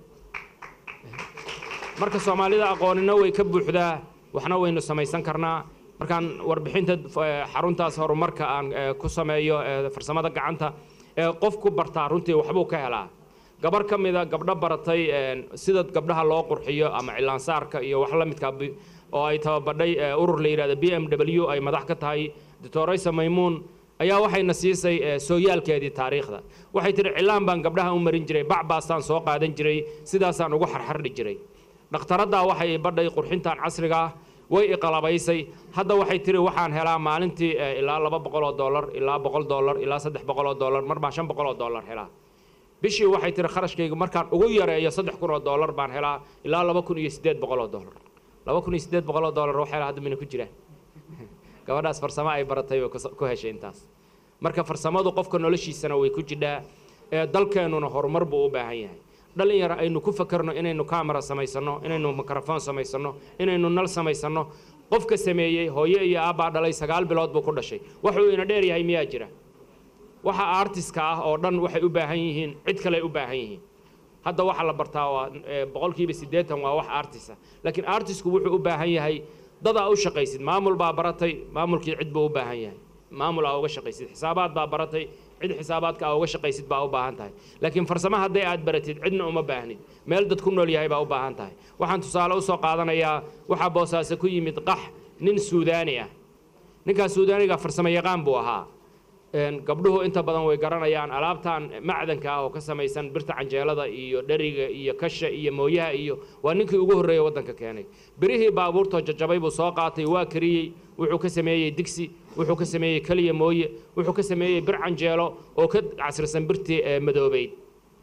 marka soomaalida aqoonina way ka buuxdaa waxna waynu samaysan karnaa markaan warbixinta xaruntaas horumarka aan ku sameeyo farsamada gacanta qof ku bartaa runtii waxbuu ka helaa gabar ka mida gabdho baratay sida gabdhaha loo qurxiyo ama cilaansaarka iyo wax la midka oo ay tababadhay urur la yidhahdo b m w ay madax ka tahay doctoraysa maymuun ayaa waxayna siisay sooyaalkeedii taariikhda waxay tihi cilaan baan gabdhaha u marin jiray bacbaastaan soo qaadan jiray sidaasaan ugu xarxardhi jiray dhakhtaraddaa waxay badhay qurxintan casriga ah way iqalabaysay hadda waxay tihi waxaan helaa maalintii ilaa laba boqoloo dollar ilaa boqol dollar ilaa saddex boqoloo dollar mar baan shan boqoloo dollar helaa bishii waxay tihi kharashkayga markaan ugu yareeyo saddex kun oo dollar baan helaa ilaa laba kun iyo siddeed boqoloo dollar laba kun iyo siddeed boqoloo dollar wax helaa hadda mina ku jiraan gabadhaas farsamo ay baratay bay ku heshay intaas marka farsamadu qofka noloshiisana way ku jidhaa ee dalkeennuna horumar buu u baahan yahay dhalinyaro aynu ku fakarno inaynu camera samaysano inaynu microphone samaysano inaynu nal samaysano qofka sameeyey hooyo iyo aabbaa dhalay sagaal bilood buu ku dhashay wuxuu ina dheer yahay miyaa jira waxa artiska ah oo dhan waxay u baahan yihiin cid kale u baahan yihiin hadda waxa la bartaa waa boqolkiiba siddeetan waa wax artisa laakiin artisku wuxuu u baahan yahay dadaa u shaqaysid maamul baa baratay maamulkii cid buu u baahan yahay maamul aa uga shaqaysid xisaabaad baa baratay cid xisaabaadka aa uga shaqaysid baa u baahan tahay laakiin farsamo hadday aad baratid cidna uma baahnid meel dad ku nool yahay baa u baahan tahay waxaan tusaale usoo qaadanayaa waxaa boosaaso ku yimid qax nin suudaani ah ninkaas suudaaniga farsamo yaqaan buu ahaa gabdhuhu inta badan way garanayaan alaabtan macdanka ah oo ka samaysan birta canjeelada iyo dheriga iyo kasha iyo mooyaha iyo waa ninkii ugu horreeya waddanka keenay birihii baabuurtoo jajabay buu soo qaatay waa kariyey wuxuu ka sameeyey digsi wuxuu ka sameeyey keliya mooye wuxuu ka sameeyey bir canjeelo oo ka casrisan birtii madoobeyd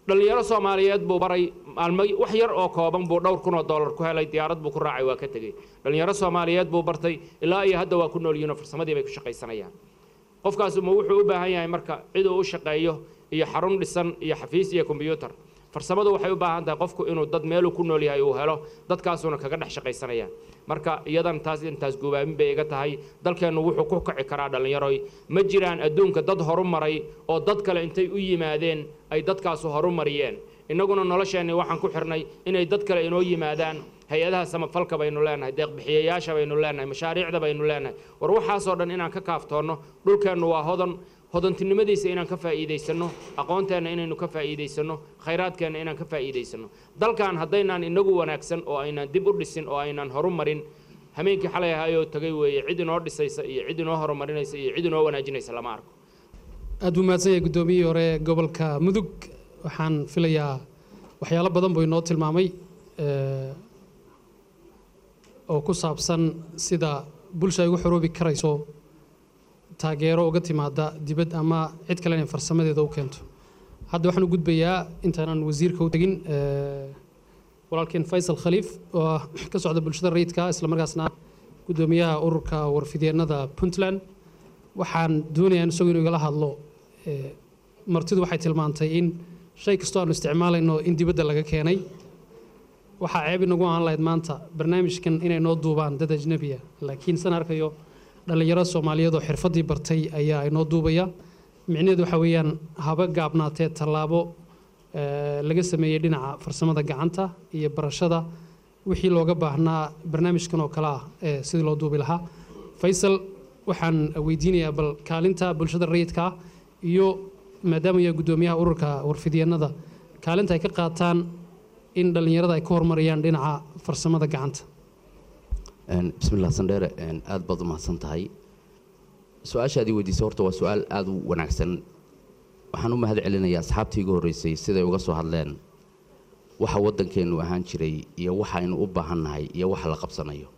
dhallinyaro soomaaliyeed buu baray maalmo wax yar oo kooban buu dhowr kun oo dollar ku helay diyaarad buu ku raacay waa ka tegey dhallinyaro soomaaliyeed buu bartay ilaa iyo hadda waa ku nool yihiin oo farsamadii bay ku shaqaysanayaan qofkaas ma wuxuu u baahan yahay marka cid uu u shaqeeyo iyo xarun dhisan iyo xafiis iyo kombyuutar farsamadu waxay u baahan tahay qofku inuu dad meeluu ku nool yahay uu helo dadkaasuna kaga dhex shaqaysanayaan marka iyadan taas intaas guubaamin bay iga tahay dalkeennu wuxuu ku kici karaa dhallinyaroy ma jiraan adduunka dad horumaray oo dad kale intay u yimaadeen ay dadkaasu horumariyeen innaguna nolosheenni waxaan ku xirnay inay dad kale inoo yimaadaan hay-adaha samafalka baynu leenahay deeqbixiyayaasha baynu leenahay mashaariicda baynu leenahay war waxaasoo dhan inaan ka kaaftoonno dhulkeennu waa hodan hodantinimadiisa inaan ka faa'iidaysanno aqoonteenna inaynu ka faa'iidaysanno khayraadkeenna inaan ka faa'iidaysanno dalkan haddaynaan inagu wanaagsan oo aynaan dib u dhisin oo aynaan horumarin hameenkii xalay ahayoo tagay weeye cid inoo dhisaysa iyo cid inoo horumarinaysa iyo cid inoo wanaajinaysa lama arko aad buu mahadsan yahay guddoomiyihii hore ee gobolka mudug waxaan filayaa waxyaalo badan buu inoo tilmaamay eh, oo ku saabsan sida bulsha ay ugu xoroobi karayso taageero uga timaada dibad ama cid kale inay farsamadeeda u keento hadda waxaan u gudbayaa intaanan wasiirka u tegin eh, walaalkeen faysal khaliif oo ah ka socda bulshada rayidka islamarkaasna guddoomiyaha ururka warfidyeenada puntland waxaan doonayaa in isagu inuu igala hadlo eh, martidu waxay tilmaantay in shay kastoo aanu isticmaalayno in dibadda laga keenay waxaa ceeb inagu ahaan lahayd maanta barnaamijkan inay noo duubaan dad ajnabiya laakiin san arkayo dhallinyaro soomaaliyeed oo xirfaddii bartay ayaa inoo duubaya micnaheedu waxaa weeyaan haba gaabnaatee tallaabo eh, laga sameeyey dhinaca farsamada gacanta iyo barashada wixii looga baahnaa barnaamijkan oo kale ah ee sidii loo duubi lahaa faysal waxaan weydiinayaa bal kaalinta bulshada rayidka ah iyo maadaama yaa guddoomiyaha ururka warfidyeenada kaalinta ay ka qaataan in dhallinyarada ay ka horumarayaan dhinaca farsamada gacanta bismillaah sandheere aad baad u mahadsan tahay su-aashaadii weydiisay horta waa su-aal aada u wanaagsan waxaan u mahad celinayaa asxaabtii igu horreysay siday uga soo hadleen waxa waddankeennu ahaan jiray iyo waxaynu u baahannahay iyo waxa la qabsanayo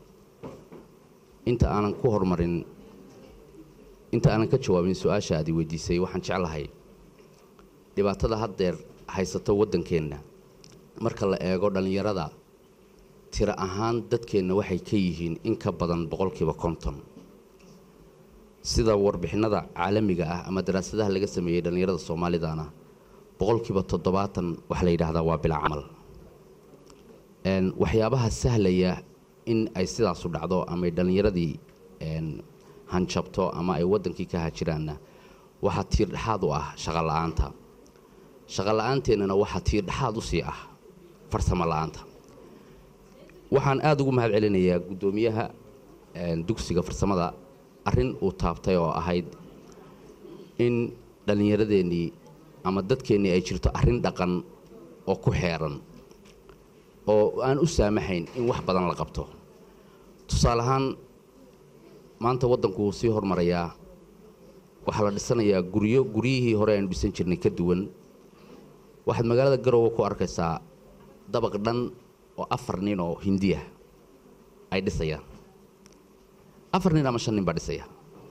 inta aanan ku horumarin inta aanan ka jawaabin su-aasha aad i weydiisay waxaan jeclahay dhibaatada haddeer haysato waddankeenna marka la eego dhallinyarada tiro ahaan dadkeenna waxay ka yihiin in ka badan boqolkiiba konton sida warbixinada caalamiga ah ama daraasadaha laga sameeyey dhallinyarada soomaalidana boqolkiiba toddobaatan waxaa la yidhaahdaa waa bilaa camal Een, waxyaabaha sahlaya in ay sidaasu dhacdo ama ay dhallinyaradii een, hanjabto ama ay waddankii ka hajiraanna waxaa tiir dhexaad u ah shaqo la-aanta shaqo la-aanteennana waxaa tiir dhexaad u sii ah farsamo la-aanta waxaan aada ugu mahad celinayaa guddoomiyaha een, dugsiga farsamada arrin uu taabtay oo ahayd in dhallinyaradeenii ama dadkeennii ay jirto arrin dhaqan oo ku xeeran oo aan u saamaxayn in wax badan la qabto tusaale ahaan maanta waddanku wuu sii hormarayaa waxaa la dhisanayaa guryo guryihii hore aynu dhisan jirnay ka duwan waxaad magaalada garowe ku arkaysaa dabaq dhan oo afar nin oo hindiya ay dhisayaan afar nin ama shan nin baa dhisaya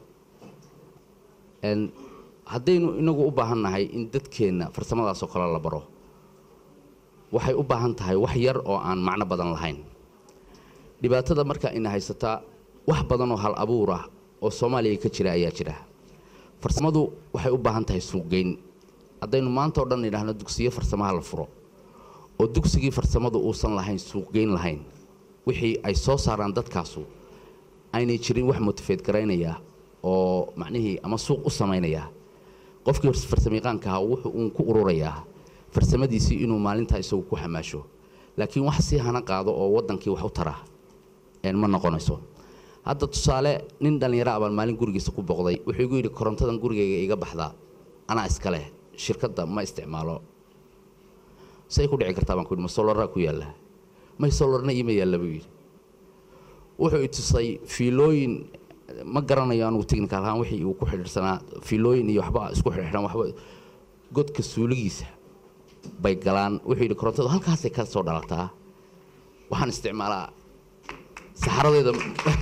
Een, haddaynu inagu u baahan nahay in dadkeenna farsamadaasoo kale la baro waxay u baahan tahay wax yar oo aan macno badan lahayn dhibaatada marka ina haysataa wax badan oo hal abuur ah oo soomaaliya ka jira ayaa jira farsamadu waxay u baahan tahay suuqgeyn haddaynu maanta oo dhan idhaahno dugsiyo farsamaha la furo oo dugsigii farsamadu uusan lahayn suuqgeyn lahayn wixii ay soo saaraan dadkaasu aynay jirin wax motifeed garaynaya oo macnihii ama suuq u samaynaya qofkii farsamayaqaanka ahaa wuxuu uun ku ururayaa farsamadiisii inuu maalintaa isagu ku xamaasho laakiin wax si hana qaado oo waddankii wax u tara een ma noqonayso hadda tusaale nin dhallinyaro abaan maalin gurigiisa ku boqday wuxuu igu yidhi korontadan gurigayga iga baxdaa anaa iska leh shirkadda ma isticmaalo say ku dhici kartaa baan ku yidhi ma solaraa ku yaalla may solarna iima yaalla buu yidhi wuxuu i tusay fiilooyin ma garanayo anugu technical ahaan wixii uu ku xidhiidhsanaa fiilooyin iyo waxba isku xidhiidhan waxba godka suuligiisa bay galaan wuxuu yidhi korontadu halkaasay ka soo dhalataa waxaan isticmaalaa saxaradeeda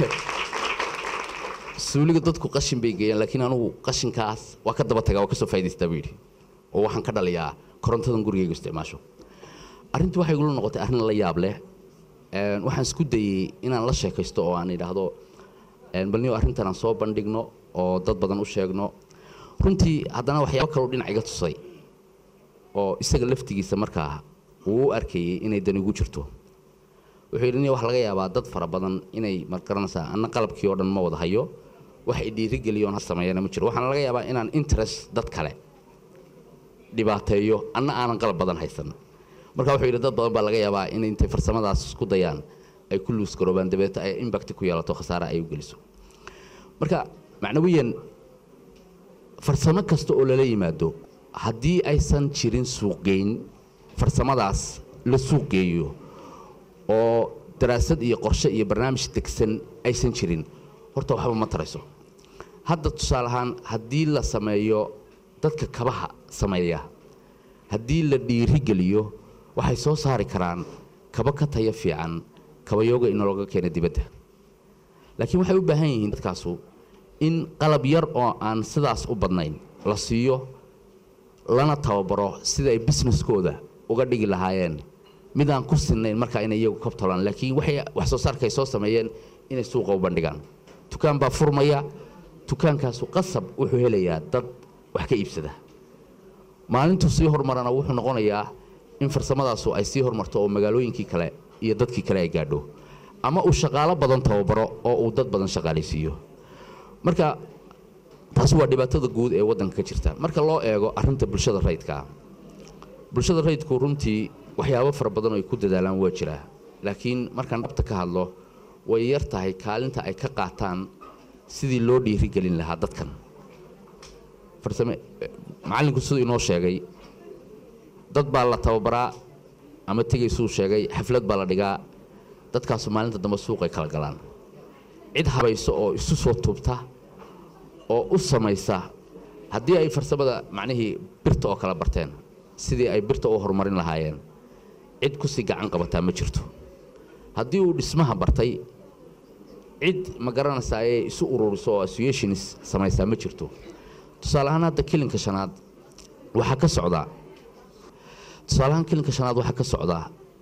suuliga dadku qashin bay geeyaan laakiin anugu qashinkaas waa ka daba tagaa waa ka soo faa'idaystaa buu yidhi oo waxaan ka dhaliyaa korontadan gurigayga isticmaasho arrintii waxay igula noqotay arrin la yaab leh Een, waxaan isku dayey inaan la sheekaysto oo aan idhaahdo een, bal niyo arrintan aan soo bandhigno oo dad badan u sheegno runtii haddana waxyaabo kaloo dhinac iga tusay oo isaga laftigiisa markaa uu u arkayey inay dani ugu jirto wuxuu yidhi niyo waxa laga yaabaa dad fara badan inay margaranaysaa anna qalabkii oo dhan ma wada hayo wax i dhiirigeliyoon ha sameeyana ma jiro waxaana laga yaabaa inaan interest dad kale dhibaateeyo anna aanan qalab badan haysan marka wuxuu yidhi dad badan baa laga yaabaa in intay farsamadaas isku dayaan ay ku luus garoobaan dabeeto ay impact ku yeelato khasaare ay u geliso marka macnawiyan farsamo kasta oo lala yimaado haddii aysan jirin suuqgeyn farsamadaas la suuqgeeyo oo daraasad iyo qorshe iyo barnaamij degsan aysan jirin horta waxba ma tarayso hadda tusaale ahaan haddii la sameeyo dadka kabaha sameeya haddii la dhiirigeliyo waxay soo saari karaan kaba ka tayo fiican kabayooga inooga keena dibadda laakiin waxay u baahan yihiin dadkaasu in qalab yar oo aan sidaas u badnayn la siiyo lana tababaro sida ay businesskooda uga dhigi lahaayeen mid aan ku sinnayn markaa inay iyagu kabtolaan laakiin waxay wax soo saarka ay soo sameeyeen inay suuqa u bandhigaan dukaan baa furmaya dukaankaasu qasab wuxuu helayaa dad wax ka iibsada maalintuu sii horumarana wuxuu noqonayaa in farsamadaasu ay sii horumarto oo magaalooyinkii kale iyo dadkii kale ay gaadho ama uu shaqaalo badan tababaro oo uu dad badan shaqaalaysiiyo marka taasi waa dhibaatada guud ee waddanka ka jirta marka loo eego arrinta bulshada rayidka bulshada rayidku runtii waxyaabo fara badan oo ay ku dadaalaan waa jiraa laakiin markaan dhabta ka hadlo way yar tahay kaalinta ay ka qaataan sidii loo dhiirigelin lahaa dadkan farsame macallinku siduu inoo sheegay dad baa la tababaraa ama tegaysuu sheegay xaflad baa la dhigaa dadkaasu maalinta dambe suuqay kala galaan cid habayso oo isu soo tuubta oo u samaysa haddii ay farsamada macnihii birta oo kala barteen sidii ay birta u horumarin lahaayeen cid kusii gacan qabataa ma jirto haddii uu dhismaha bartay cid ma garanaysaa ee isu ururiso oo associations samaysaa ma jirto tusaale ahaan hadda kilinka shanaad waxaa ka socdaa tusaale ahaan kilinka shanaad waxaa ka socdaa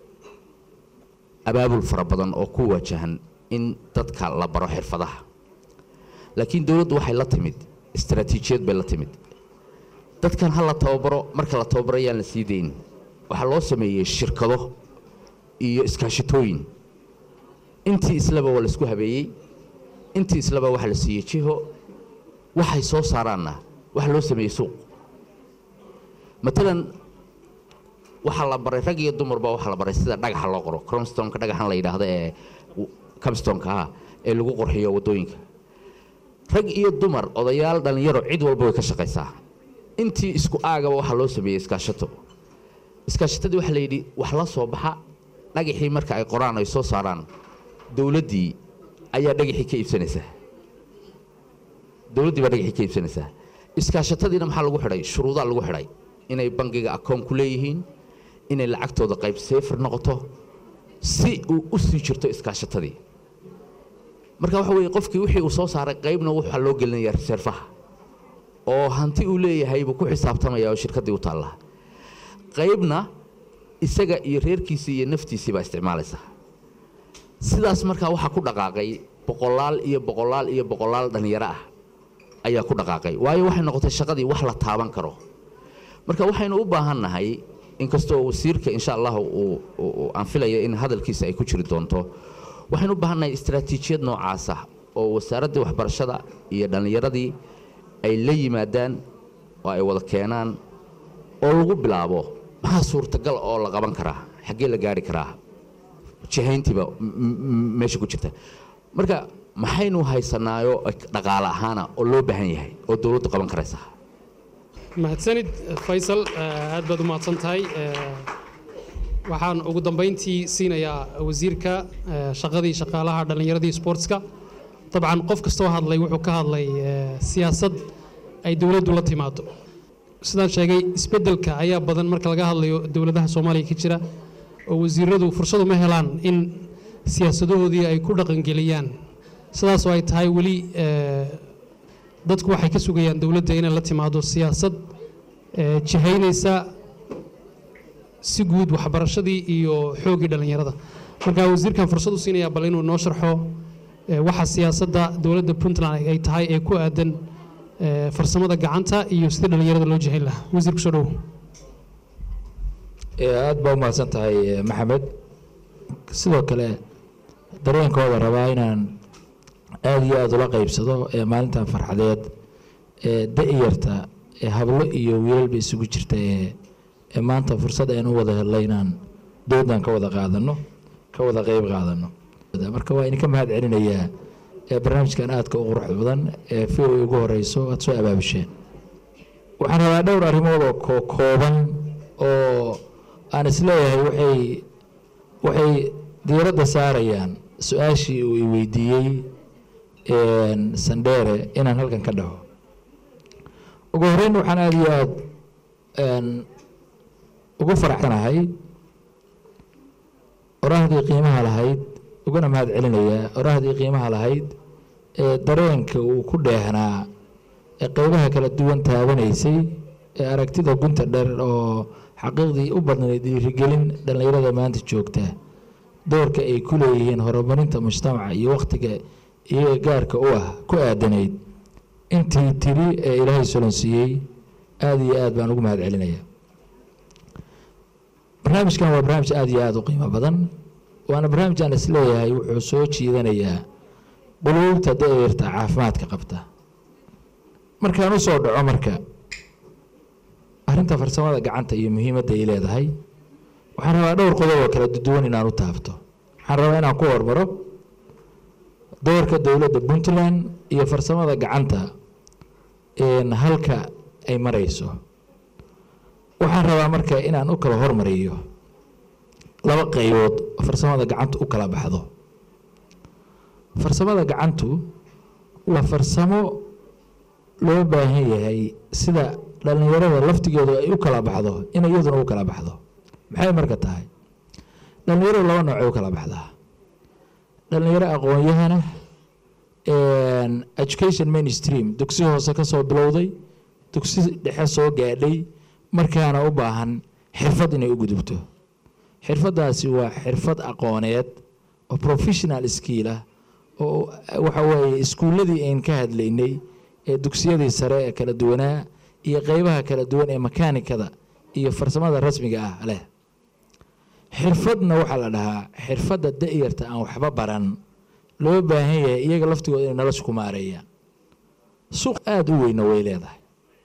abaabul fara badan oo ku waajahan in dadka la baro xirfadaha laakiin dowladdu waxay la timid istaraatiijiyad bay la timid dadkan ha la tababaro marka la tababaro ayaan la sii dayn waxaa loo sameeyey shirkado iyo iskaashitooyin intii islaba waa laisku habeeyey intii islaba waxaa la siiyey jiho waxay soo saaraanna waxaa loo sameeyey suuq matalan waxaa la baray rag iyo dumarba waxaa la baray sida dhagaxa loo qoro cromstonka dhagaxan la yidhaahdo ee camstonka ah ee lagu qorxiyo waddooyinka rag iyo dumar odayaal dhallinyaro cid walba way ka shaqaysaa intii isku aagaba waxaa loo sameeyey iskaashato iskaashatadii waxaa la yidhi wax la soo baxa dhagaxii marka ay qoraan ay soo saaraan dowladdii ayaa dhagaxii ka iibsanaysaa dowladdii baa dhagaxii ka iibsanaysaa iskaashatadiina maxaa lagu xidhay shuruudaa lagu xidhay inay bangiga akoon ku leeyihiin inay lacagtooda qayb seefir noqoto si uu u sii jirto iskaashatadii marka waxa weeye qofkii wixii uu soo saaray qaybna waxaa loo gelinayaa reserfaha oo hanti uu leeyahay buu ku xisaabtamaya oo shirkaddii u taallaa qaybna isaga iyo reerkiisii iyo naftiisii baa isticmaalaysa sidaas markaa waxaa ku dhaqaaqay boqolaal iyo boqolaal iyo boqolaal dhallinyaro ah ayaa ku dhaqaaqay waayo waxay noqotay shaqadii wax la taaban karo marka waxaynu u baahan nahay inkastoo wasiirka insha allah aan filaya in hadalkiisa ay ku jiri doonto waxaynu u baahan nahay istaraatiijiyad noocaasa oo wasaaraddii waxbarashada iyo dhallinyaradii ay la yimaadaan oo ay wada keenaan oo lagu bilaabo maxaa suurtagal oo la qaban karaa xaggee la gaari karaa jihayntiiba meesha ku jirta marka maxaynu haysanaayo dhaqaale ahaana oo loo baahan yahay oo dowladdu qaban karaysa mahadsanid faysal aad baad u mahadsan tahay waxaan ugu dambayntii siinayaa wasiirka shaqadii shaqaalaha dhallinyaradii sportska dabcan qof kastoo hadlay wuxuu ka hadlay siyaasad ay dowladdu la timaado sidaan sheegay isbeddelka ayaa badan marka laga hadlayo dowladaha soomaaliya ka jira oo wasiiradu fursad uma helaan in siyaasadahoodii ay ku dhaqangeliyaan sidaasoo ay tahay weli dadku waxay ka sugayaan dowladda inay la timaado siyaasad jihaynaysa si guud waxbarashadii iyo xoogii dhallinyarada marka wasiirkan fursad u siinaya bal inuu noo sharxo eh, waxa siyaasadda dowladda puntland ay tahay ee ku aadan eh, farsamada gacanta iyo sidii dhallinyarada loo jihayn lahaa wasiir kusoo dhowo aada baa umahadsan tahay eh, maxamed sidoo kale dareenkooda rabaa inaan aada iyo aada ula qeybsado ee maalintan farxadeed ee da-yarta ee hablo iyo wiilalba isugu jirta ee ee maanta fursad aynu u wada helnay inaan doodan ka wada qaadano ka wada qeyb qaadano marka waa idinka mahad celinayaa ee barnaamijkan aadka u quruxda badan ee fi ugu horeyso aada soo abaabisheen waxaan rabaa dhowr arrimood oo ko kooban oo aan isleeyahay waxay waxay diiradda saarayaan su-aashii uu i weydiiyey sandheere inaan halkan ka dhaho ugu horeyn waxaan aada iyo aada ugu faraxsanahay oraahdii qiimaha lahayd uguna mahad celinayaa oraahdii qiimaha lahayd ee dareenka uu ku dheehnaa ee qeybaha kala duwan taabanaysay ee aragtida gunta dheer oo xaqiiqdii u badnayd dhiirigelin dhallinyarada maanta joogta doorka ay ku leeyihiin horumarinta mujtamaca iyo wakhtiga iyaga gaarka u ah ku aadanayd intii tiri ee ilaahay solonsiiyey aada iyo aad baan ugu mahad celinaya barnaamijkan waa barnaamij aada iyo aada u qiimo badan waana barnaamij aan isleeyahay wuxuu soo jiidanayaa quluubta da-yarta caafimaadka qabta markaan u soo dhaco marka arrinta farsamada gacanta iyo muhiimadda ay leedahay waxaan rabaa dhowr qodob oo kala duwan inaan u taabto waxaan rabaa inaan ku hormaro doorka dowladda puntland iyo farsamada gacanta halka ay marayso waxaan rabaa marka inaan u kala hormariyo laba qaybood oo farsamada gacantu u kala baxdo farsamada gacantu waa farsamo loo baahan yahay sida dhallinyarada laftigeedu ay u kala baxdo inay iyaduna u kala baxdo maxay marka tahay dhallinyaradu laba noocay u kala baxdaa dhallinyaro aqoon-yahana education mainstream dugsi hoose ka soo bilowday dugsi dhexe soo gaadhay markaana u baahan xirfad inay u gudubto xirfaddaasi waa xirfad aqooneed oo professional skill ah oo waxa weeye iskuulladii ayn ka hadlaynay ee dugsiyadii sare ee kala duwanaa iyo qeybaha kala duwan ee makaanikada iyo farsamada rasmiga ah leh xirfadna waxaa la dhahaa xirfadda da-yarta aan waxba baran loo baahan yahay iyaga laftigooda inay nolosha ku maareeyaan suuq aada u weyna way leedahay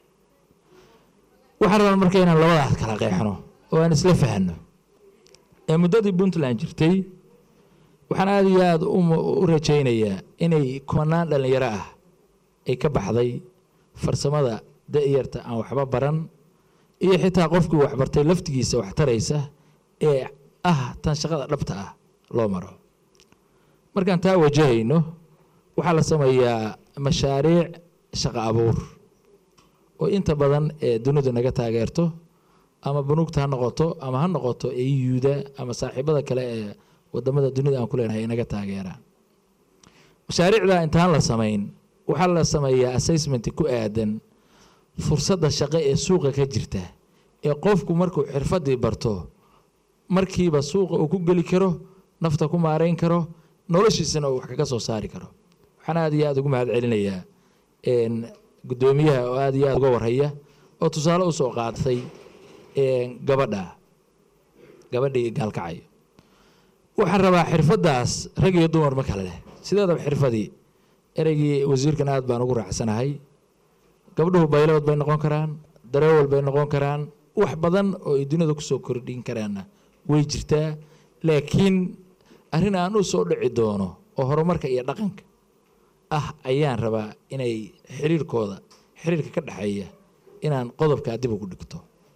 waxaan rabaa marka inaan labadaas kala qeexno oo aan isla fahanno ee muddadii puntland jirtay waxaan aada iyo aada u rajaynayaa inay kumanaan dhallinyaro ah ay ka baxday farsamada da-yarta aan waxba baran iyo xitaa qofkii waxbartay laftigiisa wax taraysa ee ah tan shaqada dhabta ah loo maro markaan taa wajahayno waxaa la sameeyaa mashaariic shaqo abuur oo inta badan ee dunidu naga taageerto ama bunuugta ha noqoto ama ha noqoto eyuuda ama saaxiibada kale ee wadamada dunida aan ku leenahay naga taageeraan mashaariicda intaan la samayn waxaa la sameeyaa assessment ku aadan fursadda shaqo ee suuqa ka jirta ee qofku markuu xirfadii barto markiiba suuqa uu ku geli karo nafta ku maareyn karo noloshiisana uu wax kaga soo saari karo waxaan aada iyo aada ugu mahad celinayaa guddoomiyaha oo aada iyo aada uga warhaya oo tusaale usoo qaadatay gabadha gabadhii gaalkacayo waxaan rabaa xirfaddaas rag iyo dumar ma kale leh sideedaba xirfadii ereygii wasiirkan aada baan ugu raacsanahay gabdhuhu baylood bay noqon karaan dareewal bay noqon karaan wax badan oo ay duniyada kusoo kordhin karaanna way jirtaa laakiin arrin aan u soo dhici doono oo horumarka iyo dhaqanka ah ayaan rabaa inay xiriirkooda xiriirka ka dhexeeya inaan qodobkaa dib ugu dhigto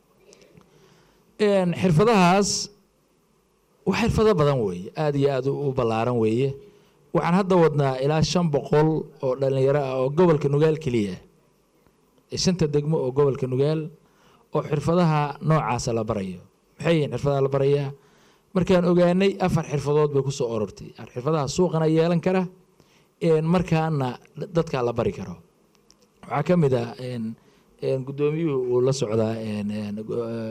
xirfadahaas wax xirfado badan weeye aada iyo aada u ballaaran weeye waxaan hadda wadnaa ilaa shan boqol oo dhallinyaro ah oo gobolka nugaal keliya shanta degmo oo gobolka nugaal oo xirfadaha noocaasa la barayo maxay yihiin xirfadaha la barayaa markaan ogaanay afar xirfadood bay kusoo orortay xirfadaha suuqana yeelan kara markaana dadkaa la bari karo waxaa ka mid ah guddoomiyuhu uu la socdaa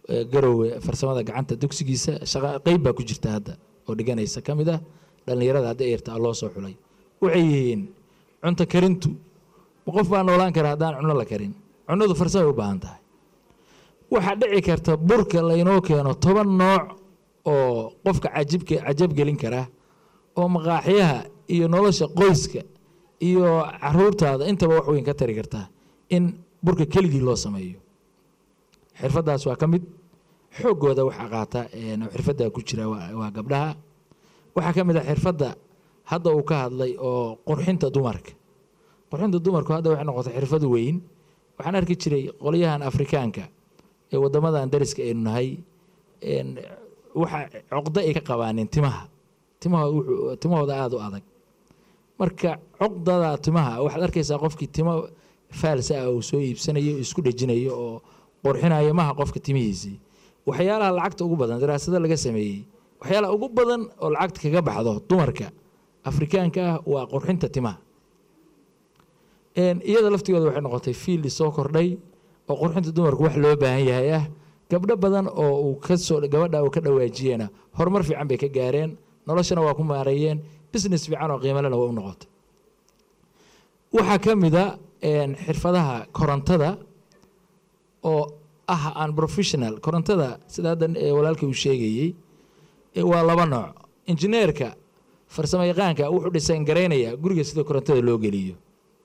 eh, garowe farsamada gacanta dugsigiisa shaqa qeyb baa ku jirta hadda oo dhiganaysa ka mid ah dhallinyarada hadda eerta loo soo xulay waxay yihiin cunto karintu ma qof baa noolaan kara haddaan cuno la karin cunadu farsamay u baahan tahay waxaa dhici karta burka laynoo keeno toban nooc oo qofka cajibka cajab gelin kara oo maqaaxyaha iyo nolosha qoyska iyo caruurtaada intaba wax weyn ka tari kartaa in burka keligii loo sameeyo xirfadaas waa ka mid xoogooda waxaa qaata een, xirfadda ku jira waa waa gabdhaha waxaa ka mid ah xirfadda hadda uu ka hadlay oo qurxinta dumarka qurxinta dumarku hadda waxay noqotay xirfad weyn waxaan arki jiray qolyahan afrikaanka ee wadamadan dariska aynu nahay een, waxa coqdo ay ka qabaanin timaha timaha wuxuu- timahooda aada u adag marka cuqdada timaha waxaad arkaysaa qofkii timo faalsa ah uu soo iibsanayo isku dhejinayo oo qurxinayo maha qofka timihiisii waxyaalaha lacagta ugu badan daraasado laga sameeyey waxyaalaha ugu badan oo lacagta kaga baxdo dumarka afrikaanka ah waa qurxinta timaha Een, iyada laftigooda waxay noqotay fiildi soo kordhay oo qurxinta dumarku wax loo baahan yahay ah gabdho badan oo uu kasoo gabadha uu ka dhawaajiyena horumar fiican bay ka gaareen noloshana waa ku maareeyeen business fiican oo qiimalena waa u noqotay waxaa ka mid a een, xirfadaha korontada oo ah aan professional korontada sida hadda eh, walaalkay uu sheegayey eh, waa laba nooc injineerka farsamo yaqaanka wuxuu dhisayn garaynaya guriga sida korontada loo geliyo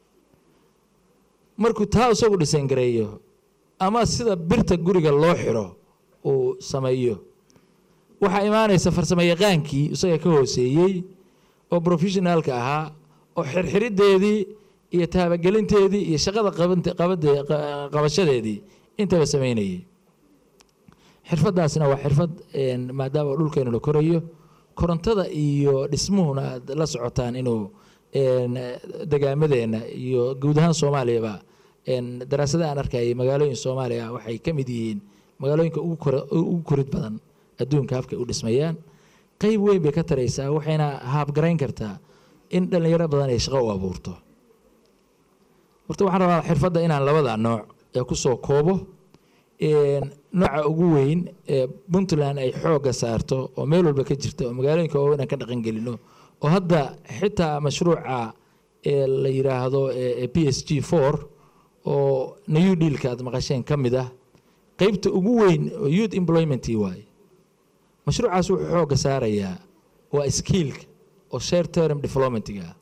markuu taa isagu dhisayn gareeyo ama sida birta guriga loo xiro uu sameeyo waxaa imaanaysa farsamo yaqaankii isaga ka hooseeyey oo professionaalka ahaa oo xirxirideedii iyo taabagelinteedii iyo shaqada qabante- qabade- qa- qabashadeedii intaba sameynayay xirfadaasna waa xirfad een, maadaama dhulkeenu la korayo korontada iyo dhismuhuna aad la socotaan inuu een, degaamadeena iyo guud ahaan soomaaliyaba een, daraasada aan arkayay magaalooyin soomaaliya waxay ka mid yihiin magaalooyinka ugu kora- ugu korid badan adduunka habkay u dhismayaan qeyb weyn bay ka taraysaa waxayna haabgarayn kartaa in dhallinyaro badan ay shaqo u abuurto horta waxaan rabaa xirfadda inaan labada nooc ee kusoo koobo een, nooca ugu weyn ee puntland ay xoogga saarto oo meel walba ka jirta oo magaalooyinka waaweyn inaan ka dhaqan gelino oo hadda xitaa mashruuca ee la yiraahdo ee p s g four oo new dealka aad maqasheen ka mid ah qeybta ugu weyn oo youth employmentii waaye mashruucaas wuxuu xoogga saarayaa waa skiilka oo share term developmentiga ah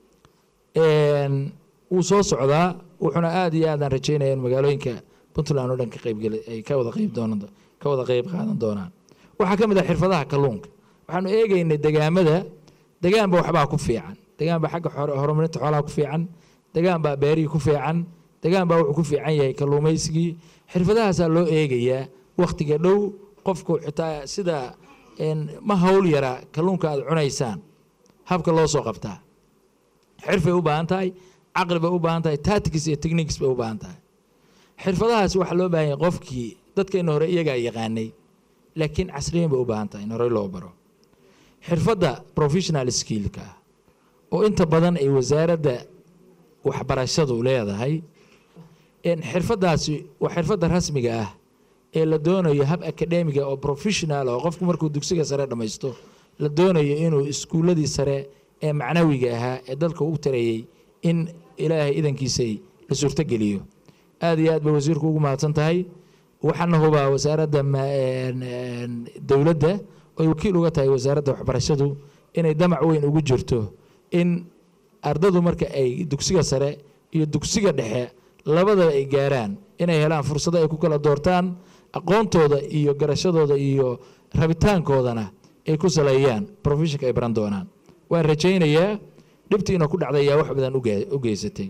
Een, wuu soo socdaa wuxuuna aad iyo aad aan rajeynaya in magaalooyinka puntland oo dhan ka qeybgeli ay ka wada qeyb doonan ka wada qeyb qaadan doonaan waxaa ka mid ah xirfadaha kalluunka waxaanu eegaynay degaamada degaanba waxbaa ku fiican degaanba xagga xor- horumarinta xoolaha ku fiican degaanbaa beerihii ku fiican degaanbaa wuxuu ku fiican yahay kalluumaysigii xirfadahaasaa loo eegayaa wakhtiga dhow qofku xitaa sida een, ma hawl yara kalluunka aad cunaysaan habka loo soo qabtaa xirfay u baahan tahay caqli bay u baahan tahay tactics iyo techniques bay u baahan tahay xirfadahaas waxaa loo baahan yahay qofkii dadkeena hore iyagaa yaqaanay laakiin casriyan bay u baahan tahay in horey loo baro xirfadda professional skillka ah oo inta badan ay wasaaradda waxbarashadu leedahay een, xirfadaasi waa xirfadda rasmiga ah ee la doonayo hab akademiga oo professional oo qofku markuu dugsiga sare dhammaysto la doonayo inuu iskuuladii sare ee macnawiga ahaa ee dalka u tarayey in ilaahay idankiisay la suurtogeliyo aad iyo aad bay wasiirku ugu mahadsan tahay waxaana hubaa wasaaradda ma- een, een, dowladda oy wakiil uga tahay wasaaradda waxbarashadu inay damac weyn ugu jirto in ardadu marka ay dugsiga sare iyo dugsiga dhexe labadaba ay gaaraan inay helaan fursado ay ku kala doortaan aqoontooda iyo garashadooda iyo rabitaankoodana ay ku saleeyaan professionka ay baran doonaan waan rajaynayaa dhibtiina ku dhacday ayaa wax badan uge- u geysatay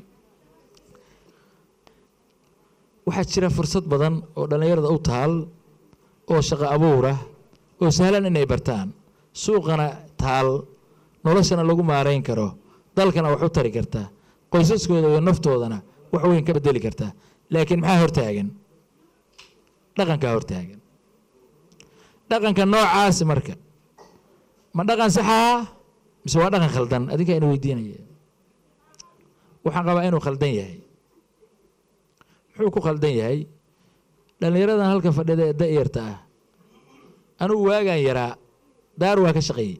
waxaa jira fursad badan oo dhallinyarada u taal oo shaqo abuura oo sahlan inay bartaan suuqana taal noloshana lagu maarayn karo dalkana wax u tari karta qoysaskooda iyo naftoodana wax weyn ka bedeli karta laakiin maxaa hortaagan dhaqankaa hortaagan dhaqanka noocaasi marka ma dhaqan saxaa mise waa dhaqan khaldan adinkaa ina weydiinaya waxaan qabaa inuu khaldan yahay muxuu ku khaldan yahay dhallinyaradan halka fadhida ee da'yarta ah anigu waagaan yaraa daar waa ka shaqeeyey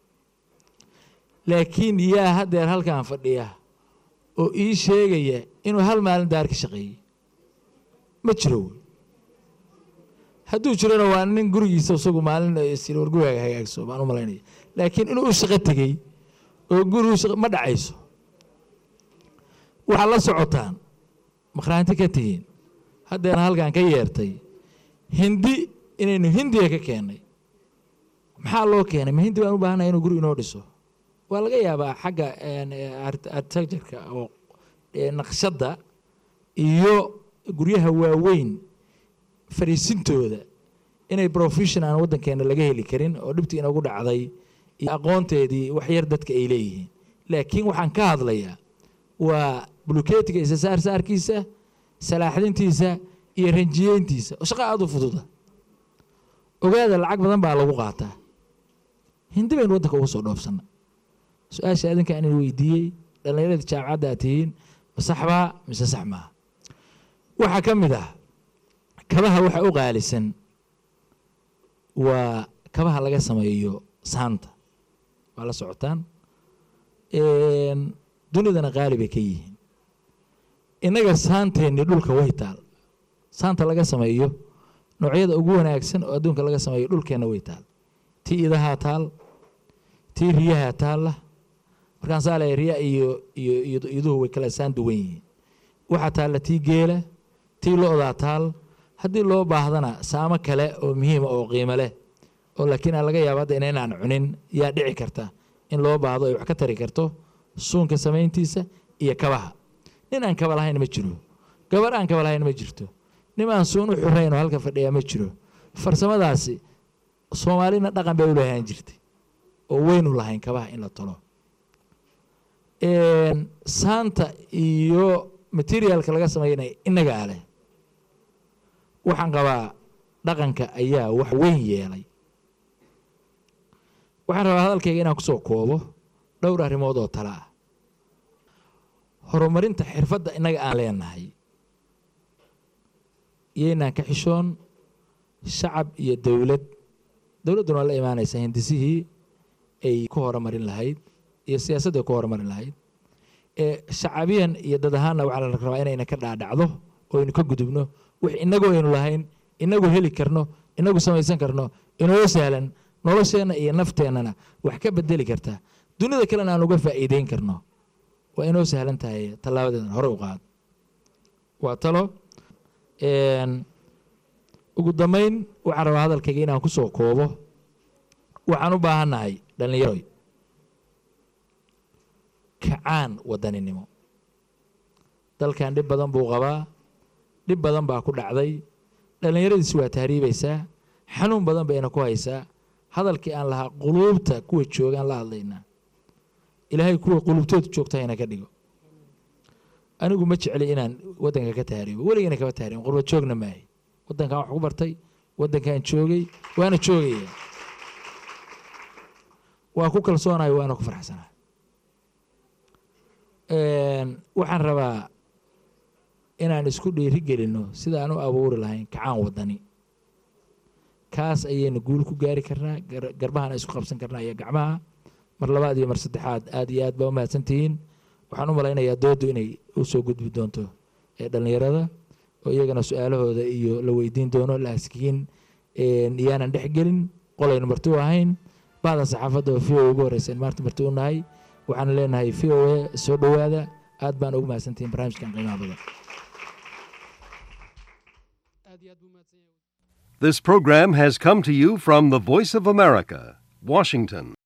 laakiin yaa haddeer halkan fadhiya oo ii sheegaya inuu hal maalin daar ka shaqeeyey ma jiro wey hadduu jirona waa nin gurigiisa isagu maalin sir war gurigaaga hagaagso baan u malaynaya laakiin inuu u shaqo tegey oo gurigu shaqo ma dhacayso waxaad la socotaan makhraanti ka tihiin haddeena halkan ka yeertay hindi inaynu hindiga ka keennay maxaa loo keenay ma hindi baan u baahanaya inuu guri inoo dhiso waa laga yaabaa xagga architectureka oo naqshadda iyo guryaha waaweyn fariisintooda inay professional waddankeena laga heli karin oo dhibtii inoogu dhacday iyo aqoonteedii waxyar dadka ay leeyihiin laakiin waxaan ka hadlayaa waa buluketiga isa saarsaarkiisa salaaxdintiisa iyo ranjiyeyntiisa oo shaqa aada u fududa ogaada lacag badan baa lagu qaataa hindi baynu waddanka ugu soo dhoofsana su-aasha adinka aan weydiiyey dhallinyaradii jaamacadda aad tihiin ma saxbaa mise sax maaha waxaa ka mid ah kabaha waxa u qaalisan waa kabaha laga sameeyo saanta waa la socotaan dunidana qaali bay ka yihiin innaga saanteenni dhulka way taal saanta laga sameeyo noocyada ugu wanaagsan oo adduunka laga sameeyo dhulkeenna way taal tii idahaa taal tii riyahaa taalla markaan saa leeyahay riya iyo iyo iyo iduhu way kala saan duwan yihiin waxaa taalla tii geela tii lo-daa taal haddii loo baahdana saamo kale oo muhiima oo qiimo leh oo laakiin aan laga yaabo hadda inaynaan cunin yaa dhici karta in loo baahdo ay wax ka tari karto suunka samayntiisa iyo kabaha nin aan kaba lahayn ma jiro gabar aan kaba lahayn ma jirto nin aan suun u xurayn oo halka fadhiyaa ma jiro farsamadaasi soomaalina dhaqan bay u lahaan jirtay oo weynu lahayn kabaha in la tolo saanta iyo materialka laga sameynaya innagaa leh waxaan qabaa dhaqanka ayaa wax weyn yeelay waxaan rabaa hadalkayga inaan kusoo koobo dhowr arrimood oo tale ah horumarinta xirfadda innaga aan leenahay iyaynaan ka xishoon shacab iyo dowlad dowladduna waa la imaanaysaa hindisihii ay ku horumarin lahayd iyo siyaasadda ay ku horumarin lahayd ee shacabiyan iyo dad ahaanna waxaa la rabaa inayna ka dhaadhacdo oo aynu ka gudubno wix innagu aynu lahayn inagu heli karno inagu samaysan karno inoo sahlan nolosheenna iyo nafteennana wax ka bedeli karta dunida kalena aan uga faa'iideyn karno waa inoo sahlan tahay tallaabadeedan hore u qaad waa talo ugu dambayn waxaan rabaa hadalkayga inaan ku soo koobo waxaan u baahannahay dhallinyaroy kacaan wadaninimo dalkan dhib badan buu qabaa dhib badan baa ku dhacday dhallinyaradiisi waa tahriibaysaa xanuun badan bayna ku haysaa hadalkii aan lahaa quluubta kuwa joogaan la hadlaynaa ilaahay kuwa quluubtooda joogta hayna ka dhigo anigu ma jecli inaan waddanka ka tahriibo weligana kama tahriibo qurba joogna maahay waddankan wax ku bartay waddankan joogay waana joogaya waa ku kalsoonahay waana ku faraxsanahay waxaan rabaa inaan isku dhiiri gelinno sida aan u abuuri lahayn kacaan wadani kaas ayaynu guul ku gaari karnaa garbahana isku qabsan karnaa iyo gacmaha mar labaad iyo mar saddexaad aad iyo aad baa umahadsantihiin waxaan u malaynayaa dooddu inay u soo gudbi doonto ee dhallinyarada oo iyagana su-aalahooda iyo la weydiin doono laaskiin iyaanan dhex gelin qolaynu marti u ahayn bahda saxaafadda oo v o ugu horreyseen maarta marti u nahay waxaan leenahay v o a soo dhowaada aad baan ugu mahadsantihiin barnaamijkan qiimaha badan This program has come to you from the Voice of America, Washington.